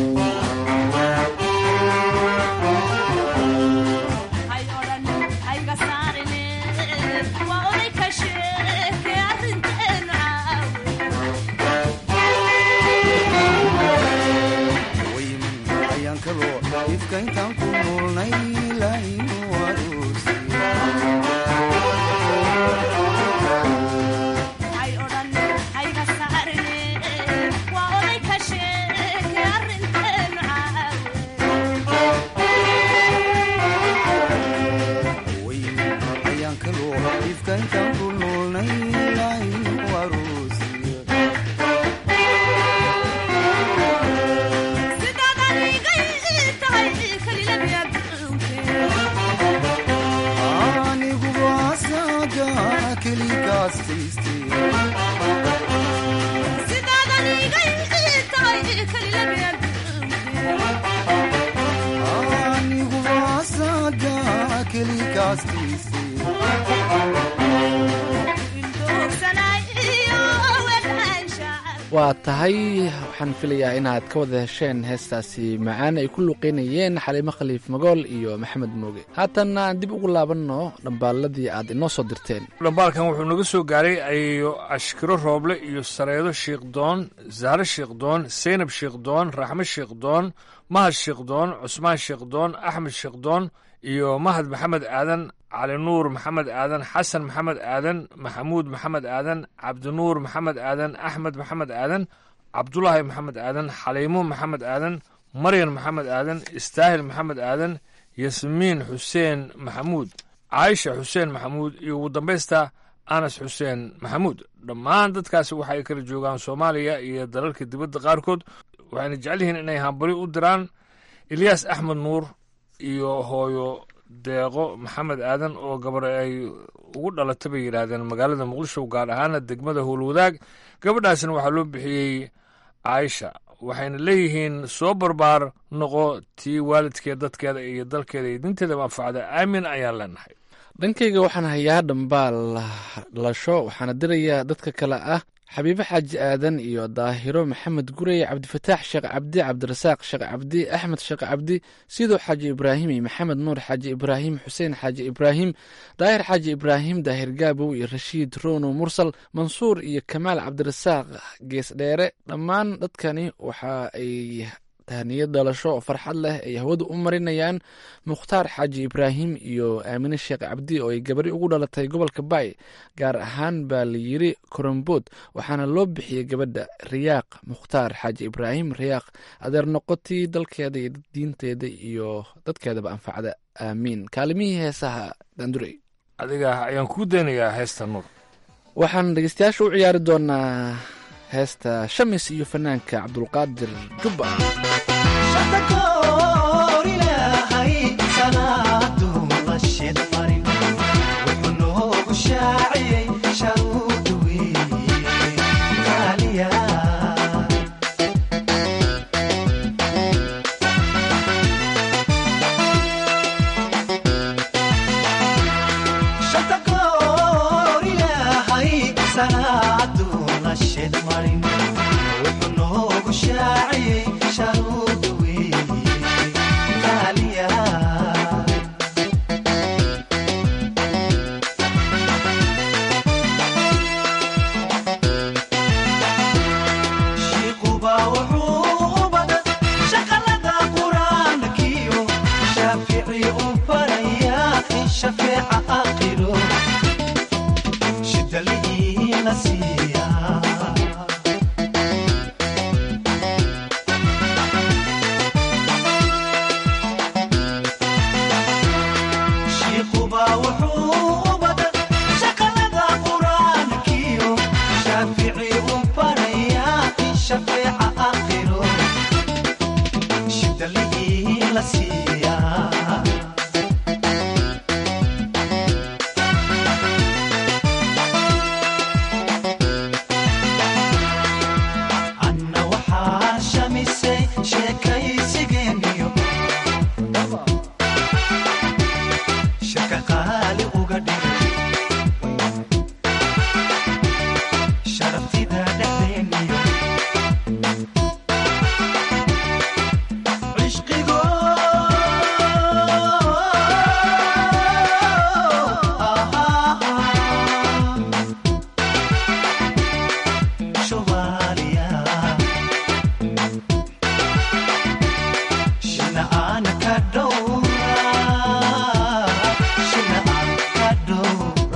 ayaan kaloo ifka intaan ku noolnay laaynu arosi ayaan kaloo ifka intaan ku noolnay laaynu arosi aniguba asaga kelikaas aniguba asaga kelikaas
waa tahay waxaan filayaa inaad ka wada hesheen heestaasi macaan ay ku luqeynayeen xaliimo khaliif magool iyo maxamed mooge haatanna aan dib ugu laabanno dhambaalladii aad inoo soo dirteen
dhambaalkan wuxuu naga soo gaaray ayo ashkiro rooble iyo sareedo shiikhdoon zahre shiikhdoon seynab shiikhdoon raxme shiikhdoon mahad shiikhdoon cusmaan shiikhdoon axmed shiikhdoon iyo mahad maxamed aadan cali nuur maxamed aadan xasan maxamed aadan maxamuud maxamed aadan cabdinuur maxamed aadan axmed maxamed aadan cabdulaahi maxamed aadan xaliimo maxamed aadan maryan maxamed aadan istaahil maxamed aadan yasmiin xuseen maxamuud caaisha xuseen maxamuud iyo ugu dambaysta anas xuseen maxamuud dhammaan dadkaasi waxa ay kala joogaan soomaaliya iyo dalalka dibadda qaarkood waxayna jecel yihiin inay hambali u diraan ilyaas axmed nuur iyo hooyo deeqo maxamed aadan oo gabar ay ugu dhalatay bay yidhaahdeen magaalada muqdisho gaar ahaana degmada howlwadaag gabadhaasna waxaa loo bixiyey caaisha waxayna leeyihiin soo barbaar noqo tii waalidkeed dadkeeda iyo dalkeeda iyo dinteeda manfacda aamin ayaan leenahay
dhankayga waxaan hayaa dhambaal dhalasho waxaana dirayaa dadka kale ah xabiibo xaaji aadan iyo daahiro maxamed gurey cabdifataax sheekh cabdi cabdirasaaq sheekh cabdi axmed sheekh cabdi sidoo xaaji ibraahim iyo maxamed nuur xaaji ibraahim xuseen xaaji ibraahim daahir xaaji ibraahim daahir gaabow iyo rashiid rono mursal mansuur iyo kamaal cabdirasaaq geesdheere dhammaan dadkani waxa ay tahniyad dhalasho oo farxad leh ay hawada u marinayaan mukhtaar xaaji ibraahim iyo aamine sheekh cabdi oo ay gabari ugu dhalatay gobolka baay gaar ahaan baa la yiri korombood waxaana loo bixiyey gabadha riyaaq mukhtaar xaaji ibraahim riyaaq adeer noqotii dalkeeda iyo diinteeda iyo dadkeedaba anfacda aamiin kaalimihii heesaha daandurey
adiga ayaan kuu daynayaa heesta nuur
waxaan dhegeystayaasha u ciyaari doonaa heesta shamis iyo fanaanka cabdulqaadir jubba
shidaliina siiya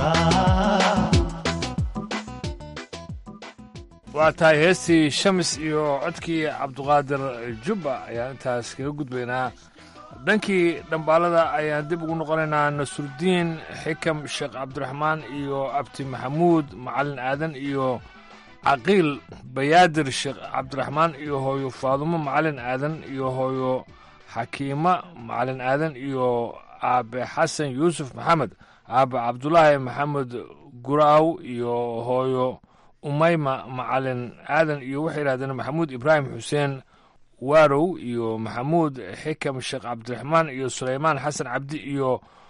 waa tahay heestii shamis iyo codkii cabduqaadir jubba ayaan intaas kaga gudbaynaa dhankii dhambaalada ayaan dib ugu noqonaynaa nasrudiin xikam sheekh cabdiraxmaan iyo abti maxamuud macalin aadan iyo caqiil bayaadir sheekh cabdiraxmaan iyo hooyo faadumo macalin aadan iyo hooyo xakiima macalin aadan iyo aabe xasan yuusuf maxamed aabe cabdulaahi maxamed guraaw iyo hooyo umayma macalin aadan iyo waxay yidhahdeen maxamuud ibraahim xuseen waarow iyo maxamuud xikam sheekh cabdiraxmaan iyo sulaymaan xasan cabdi iyo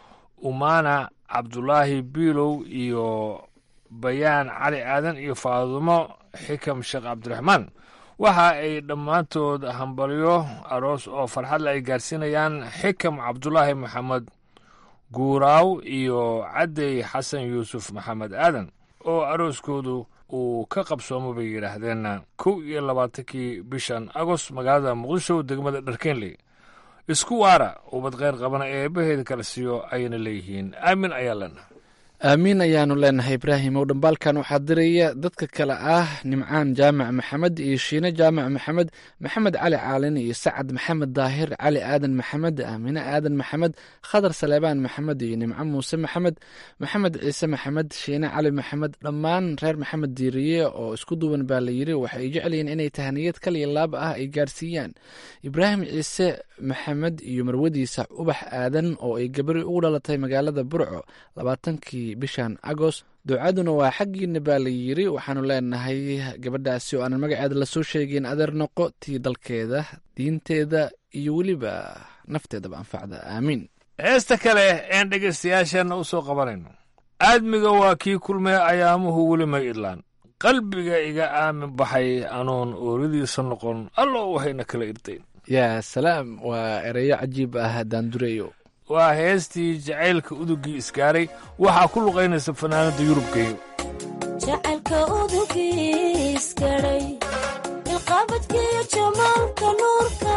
umana cabdulaahi biilow iyo bayaan cali aadan iyo faadumo xikam sheekh cabdiraxmaan waxa ay dhammaantood hambalyo aroos oo farxadle ay gaarsiinayaan xikam cabdulaahi maxamed guuraaw iyo caddey xasan yuusuf maxamed aadan oo arooskoodu uu ka qabsoomo bay yidhaahdeen kow iyo labaatankii bishan agost magaalada muqdisho degmada dharkeenley isku waara ubad kheyr qabana ee eebbaheeda kala siiyo ayayna leeyihiin aamin ayaa lena
aamiin ayaanu leenahay ibraahim ow dhambaalkan waxaa diraya dadka kale ah nimcaan jaamac maxamed iyo shiine jaamac maxamed maxamed cali caalin iyo sacad maxamed daahir cali aadan maxamed aamine aadan maxamed khadar saleebaan maxamed iyo nimco muuse maxamed maxamed ciise maxamed shiine cali maxamed dhammaan reer maxamed diiriye oo isku duwan baa la yiri waxay jecelyihiin inay tahaniyad kaliya laab ah ay gaarsiiyaan ibraahim ciise maxamed iyo marwadiisa ubax aadan oo ay gabari ugu dhalatay magaalada burco labaatankii bishan agost ducaduna waa xaggiina baa la yiri waxaanu leenahay gabadhaasi oo aanan magaceeda lasoo sheegin adeer noqo tii dalkeeda diinteeda iyo weliba nafteedaba anfacda aamiin
heesta kale een dhegaystayaasheenna u soo qabanayno aadmiga waa kii kulmee ayaamuhu weli may idlaan qalbiga iga aamin baxay anoon ooridiisa noqon allo waxayna kala irdayn
yaa salaam waa ereyo cajiib ah daandureyo
waa heestii jacaylka udugii isgaaray waxaa ku luqaynaysa fanaanadda yurubgeeyo
jacaylka udugii isgaray ilqaabadkiyo jamaalka nuurka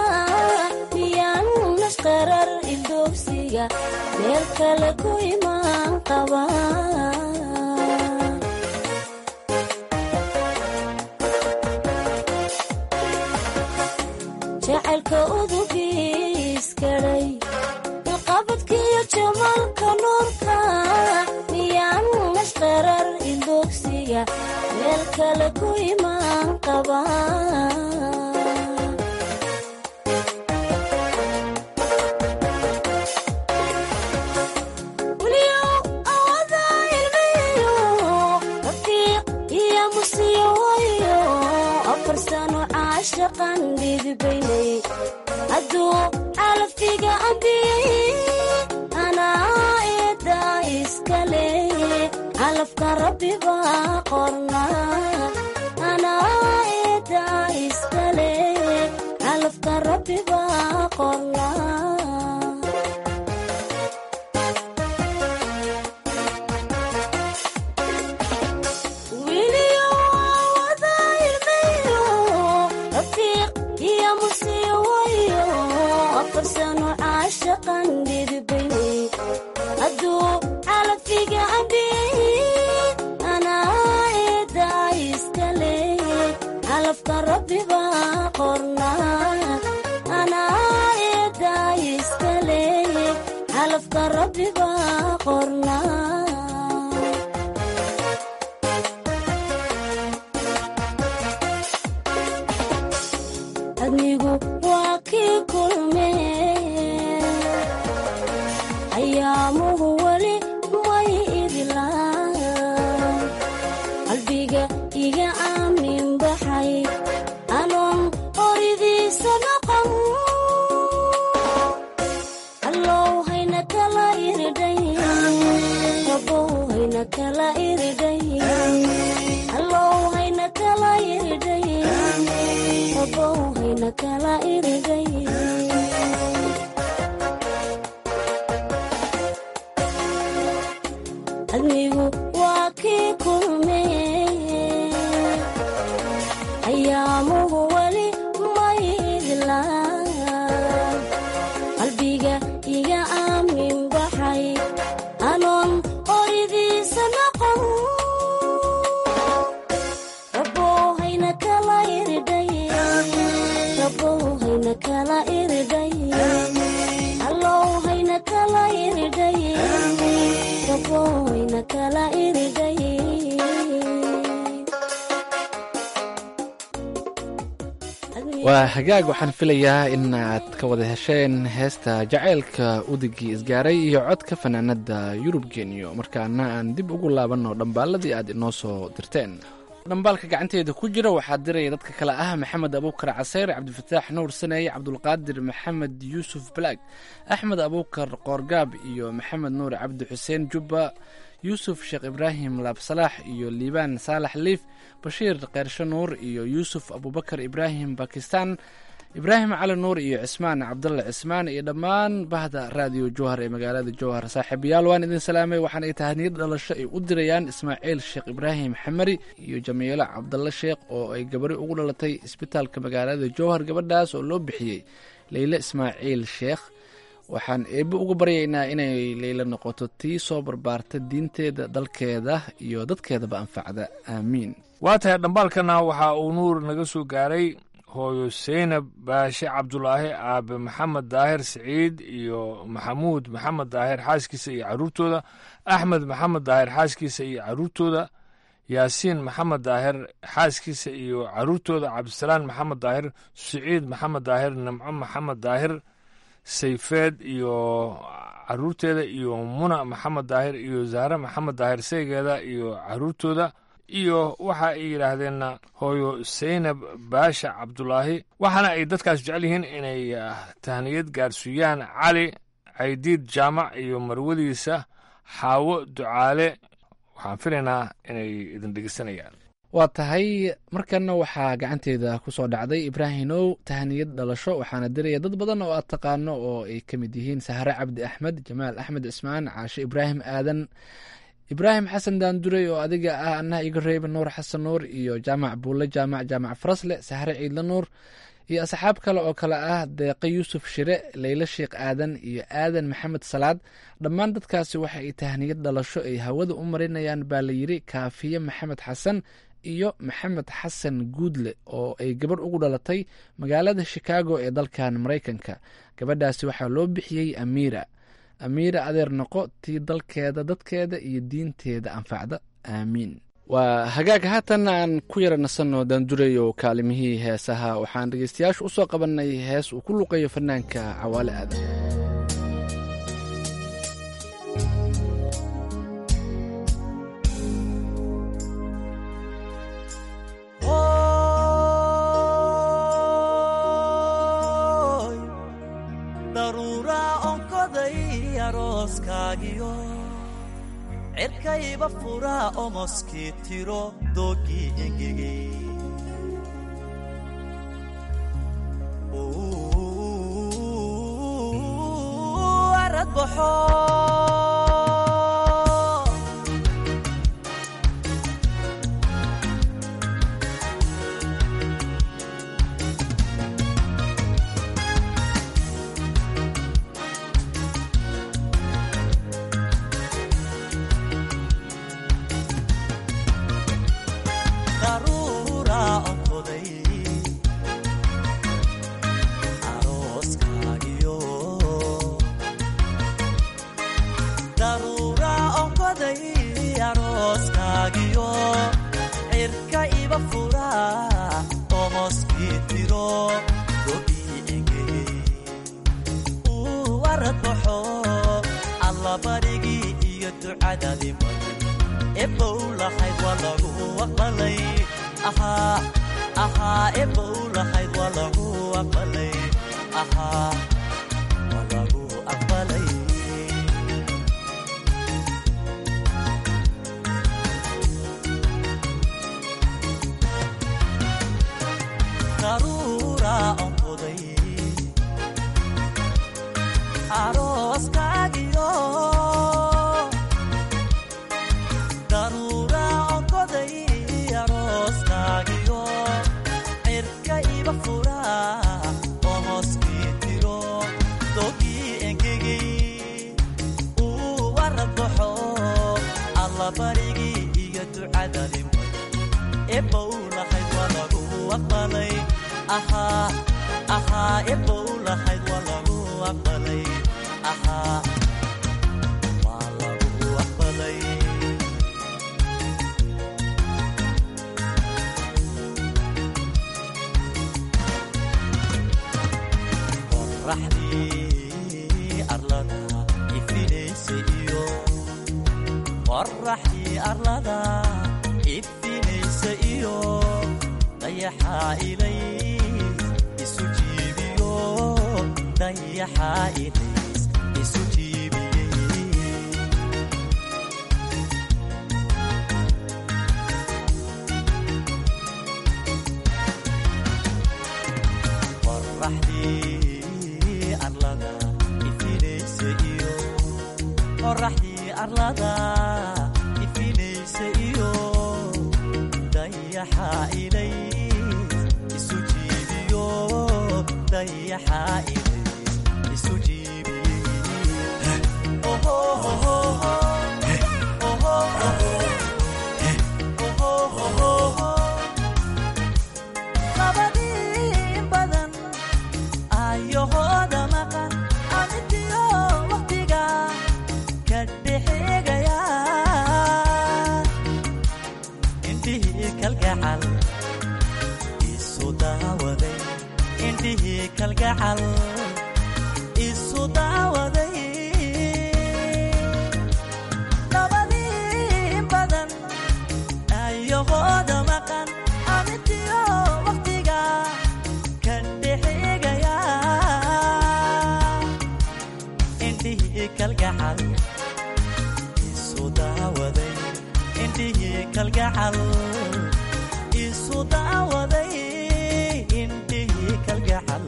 miyaan nashqarar ildoogsiga meel kale ku imaan qaba jacaylka udugii isgaray ilqaabadkiyo jamaalka nuurka miyaan nashqarar ildoogsiga meel kale ku imaan qaba shaqan dhidibaynay hadduu calaftiga ambiyey anaa eedda iskale calafka rabbi baa qorna anaa eedda iskale calafka rabbi baa qorna hadduu calaftiga ambiyey anaa eedda iskale calafka rabbi baa qorna anaa eedda iskale calafka rabbi baa qorna adnigu waa kii kulme ayaamuhu weli may idlaan qalbiga iga aamin baxay anoon horidiisa noqon allow hayna kala iridhay rabow hayna kala iridhay allow hayna kala iridhay rabow hayna kala iridhay adnigu waa kii kulme ayaamuhu weli may idlaan qalbiga iga aamin baxay anoon horidiisa
waa hagaag waxaan filayaa in aad ka wada hesheen heesta jacaylka udigii isgaaray iyo codka fanaanada yurub geniyo markaana aan dib ugu laabanno dhambaaladii aad inoo soo dirteen dhambaalka gacanteeda ku jira waxaa diraya dadka kale ah maxamed abuukar caseyr cabdifataax nuur saneeye cabdulqaadir maxamed yuusuf balaag axmed abuukar qoorgaab iyo maxamed nuur cabdi xuseen jubba yuusuf sheekh ibraahim laabsalaax iyo liibaan saalax liif bashiir keyrsho nuur iyo yuusuf abubakar ibraahim bakistan ibraahim cali nuur iyo cismaan cabdulla cismaan iyo dhammaan bahda raadiyo jowhar ee magaalada jowhar saaxiibayaal waan idin salaamay waxaan ay tahaniyad dhalasho ay u dirayaan ismaaciil sheekh ibraahim xamari iyo jamiilo cabdalla sheekh oo ay gabari ugu dhalatay isbitaalka magaalada jowhar gabadhaas oo loo bixiyey leyle ismaaciil sheekh waxaan eebbe uga baryaynaa inay leyla noqoto tii soo barbaarta diinteeda dalkeeda iyo dadkeedaba anfacda aamiin
waa tahay dhambaalkana waxa uu nuur naga soo gaaray hooyo seynab baashe cabdulaahi aabe maxamed daahir siciid iyo maxamuud maxamed daahir xaaskiisa iyo caruurtooda axmed maxamed daahir xaaskiisa iyo caruurtooda yaasiin maxamed daahir xaaskiisa iyo caruurtooda cabdisalaan maxamed daahir siciid maxamed daahir nimco maxamed daahir sayfeed iyo caruurteeda iyo muna maxamed daahir iyo zahre maxamed daahir saygeeda iyo caruurtooda iyo waxa ay yidhaahdeenna hooyo seynab baasha cabdulaahi waxaana ay dadkaas jecel yihiin inay tahniyad gaarsiiyaan cali caydiid jaamac iyo marwadiisa xaawo ducaale waxaan filaynaa inay idin dhegeysanayaan
waa tahay markanna waxaa gacanteeda ku soo dhacday ibraahimow tahaniyad dhalasho waxaana diraya dad badan oo aad taqaano oo ay ka mid yihiin sahre cabdi axmed jamaal axmed cismaan caashe ibraahim aadan ibraahim xasan daanduray oo adiga ah annaha iga reeba nuur xasan nuur iyo jaamac buulle jaamac jaamac farasle sahre ciidle nuur iyo asxaab kale oo kale ah deeqe yuusuf shire leyle sheekh aadan iyo aadan maxamed salaad dhammaan dadkaasi waxa ay tahniyad dhalasho ay hawada u marinayaan baa la yidhi kaafiye maxamed xasan iyo maxamed xasan guudle oo ay gabadh ugu dhalatay magaalada shikaago ee dalkan maraykanka gabadhaasi waxaa loo bixiyey amiira amiira adeer noqo tii dalkeeda dadkeeda iyo diinteeda anfacda aamiin waa hagaag haatan aan ku yara nasanno daandureyo kaalimihii heesaha waxaan dhegeystayaashu u soo qabannay hees uu ku luqayo fanaanka cawaale aadan
cirkayba furaa omoskii tiro doogii engegey arad baxo qoraxdii arlada ifinaysa iyo qoraxdii arlada ifinaysa iyo dayaxaa ilays isu jiibiyo dayaxaa ilays isu jiibiyey qoraxdii arlada ifinaysa iyo qoraxdii arlada ifinaysa iyo dayaxaa ilays isu jiibiyo dayaxaa ilays isu jiibiyey labadii badan ayahooda maqan amidiyo waqtiga ka dhexeegaya indhihii kalgacal isu daawaday indhihii kalgacal isu daawaday labadii badan ayahooda maqan amidiyo waqtiga ka dhexeegaya indhihii kalgacal isu daawaday indhihii kalgacal isu daawaday indhihii kalgacal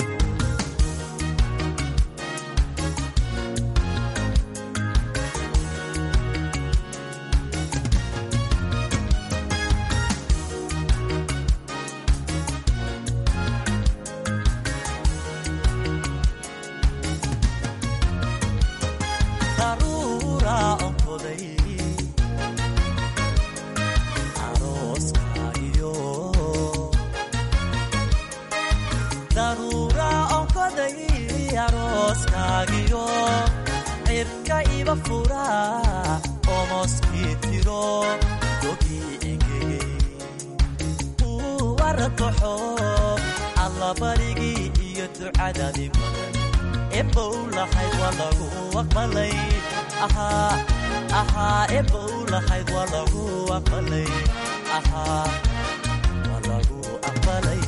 daruura onkoday arooska iyo daruura onkoday arooskaagiyo cirka iba fura omoskii tiro gogii engegey uu waratoxo allabarigii iyo ducadadii badan ebow lahayd waa lagu aqbalay ahaa ahaa ebow lahayd waa lagu aqbalay ahaa waa lagu aqbalay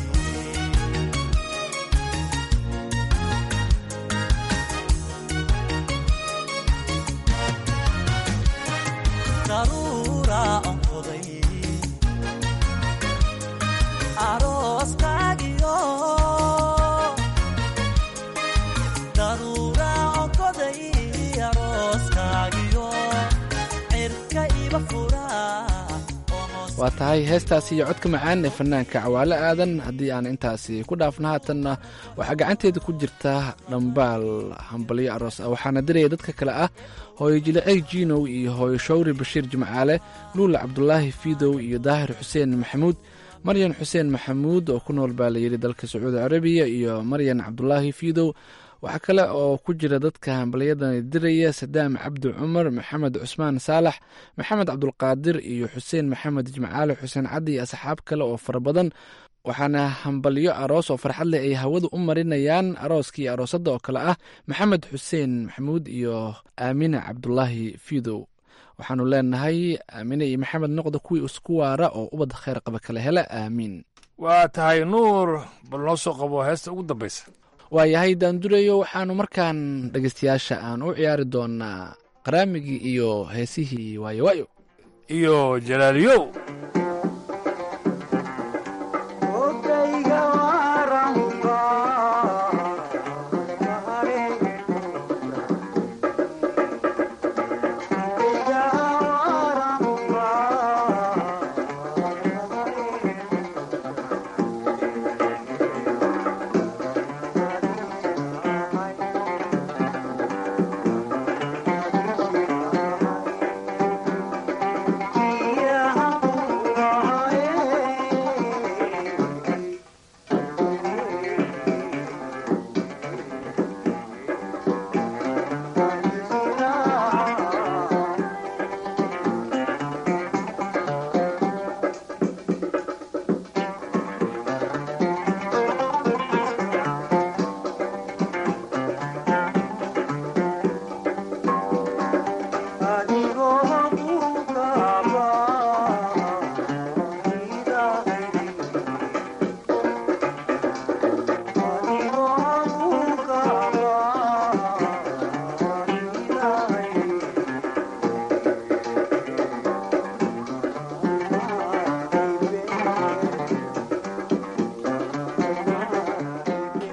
daruura onkoday arooskaagiyo daruura onkoday arooskaagiyo cirka iba fura
waa tahay heestaasi iyo codka macaan ee fanaanka cawaale aadan haddii aan intaasi ku dhaafno haatanna waxaa gacanteeda ku jirta dhambaal hambalyo aroos ah waxaana diraya dadka kale ah hooyo jilicey jiinow iyo hooyo shawri bashiir jimcaale luula cabdulaahi fiidow iyo daahir xuseen maxamuud maryan xuseen maxamuud oo ku nool baa layidhi dalka sacuudi carabiya iyo maryan cabdulaahi fiidow waxaa kale oo ku jira dadka hambalyadan diraya sadaam cabdi cumar maxamed cusmaan saalax maxamed cabdulqaadir iyo xuseen maxamed jimcaale xuseen caddi iyo asxaab kale oo fara badan waxaana hambalyo aroos oo farxad leh ay hawada u marinayaan arooskii aroosadda oo kale ah maxamed xuseen maxamuud iyo aamine cabdulaahi fiidow waxaanu leenahay aamine iyo maxamed noqda kuwii isku waara oo ubad khayr qaba kala hela aamiin
waa tahay nuur bal noo soo qabo heesta ugu dambaysa
waayahay daandurayo waxaanu markaan dhegeystayaasha aan u ciyaari doonaa qaraamigii iyo heesihii waayo waayo
iyo jalaaliyow
Yeah.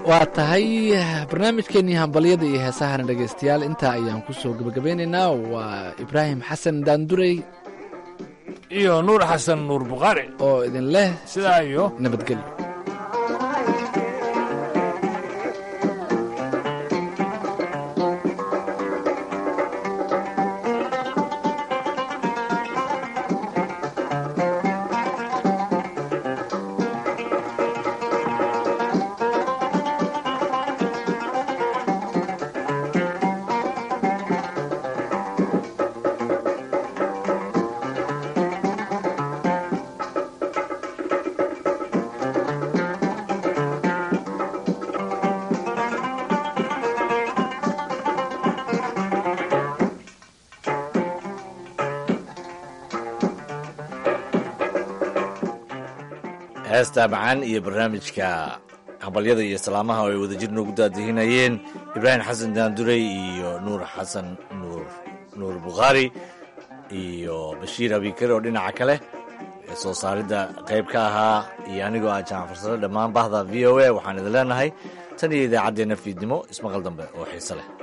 waa tahay barnaamijkeenii hambalyada iyo heesahana dhegaystayaal intaa ayaan kusoo gebagabeynaynaa waa ibraahim xasan daandurey
iyo nuur xasan nuur bukhaari
oo idin leh
sidaa iyo
nabadgelyo
heesta macaan iyo barnaamijka hambalyada iyo salaamaha oo ay wadajir noogu daadihinayeen ibraahim xasan daandurey iyo nuur xasan nuur nuur bukhaari iyo bashiir abikare oo dhinaca kale ee soo saaridda qayb ka ahaa iyo anigoo ah jamac farsado dhammaan bahda v o a waxaan idin leenahay tan iyo idaacaddeenna fiidnimo ismaqal dambe oo xiise leh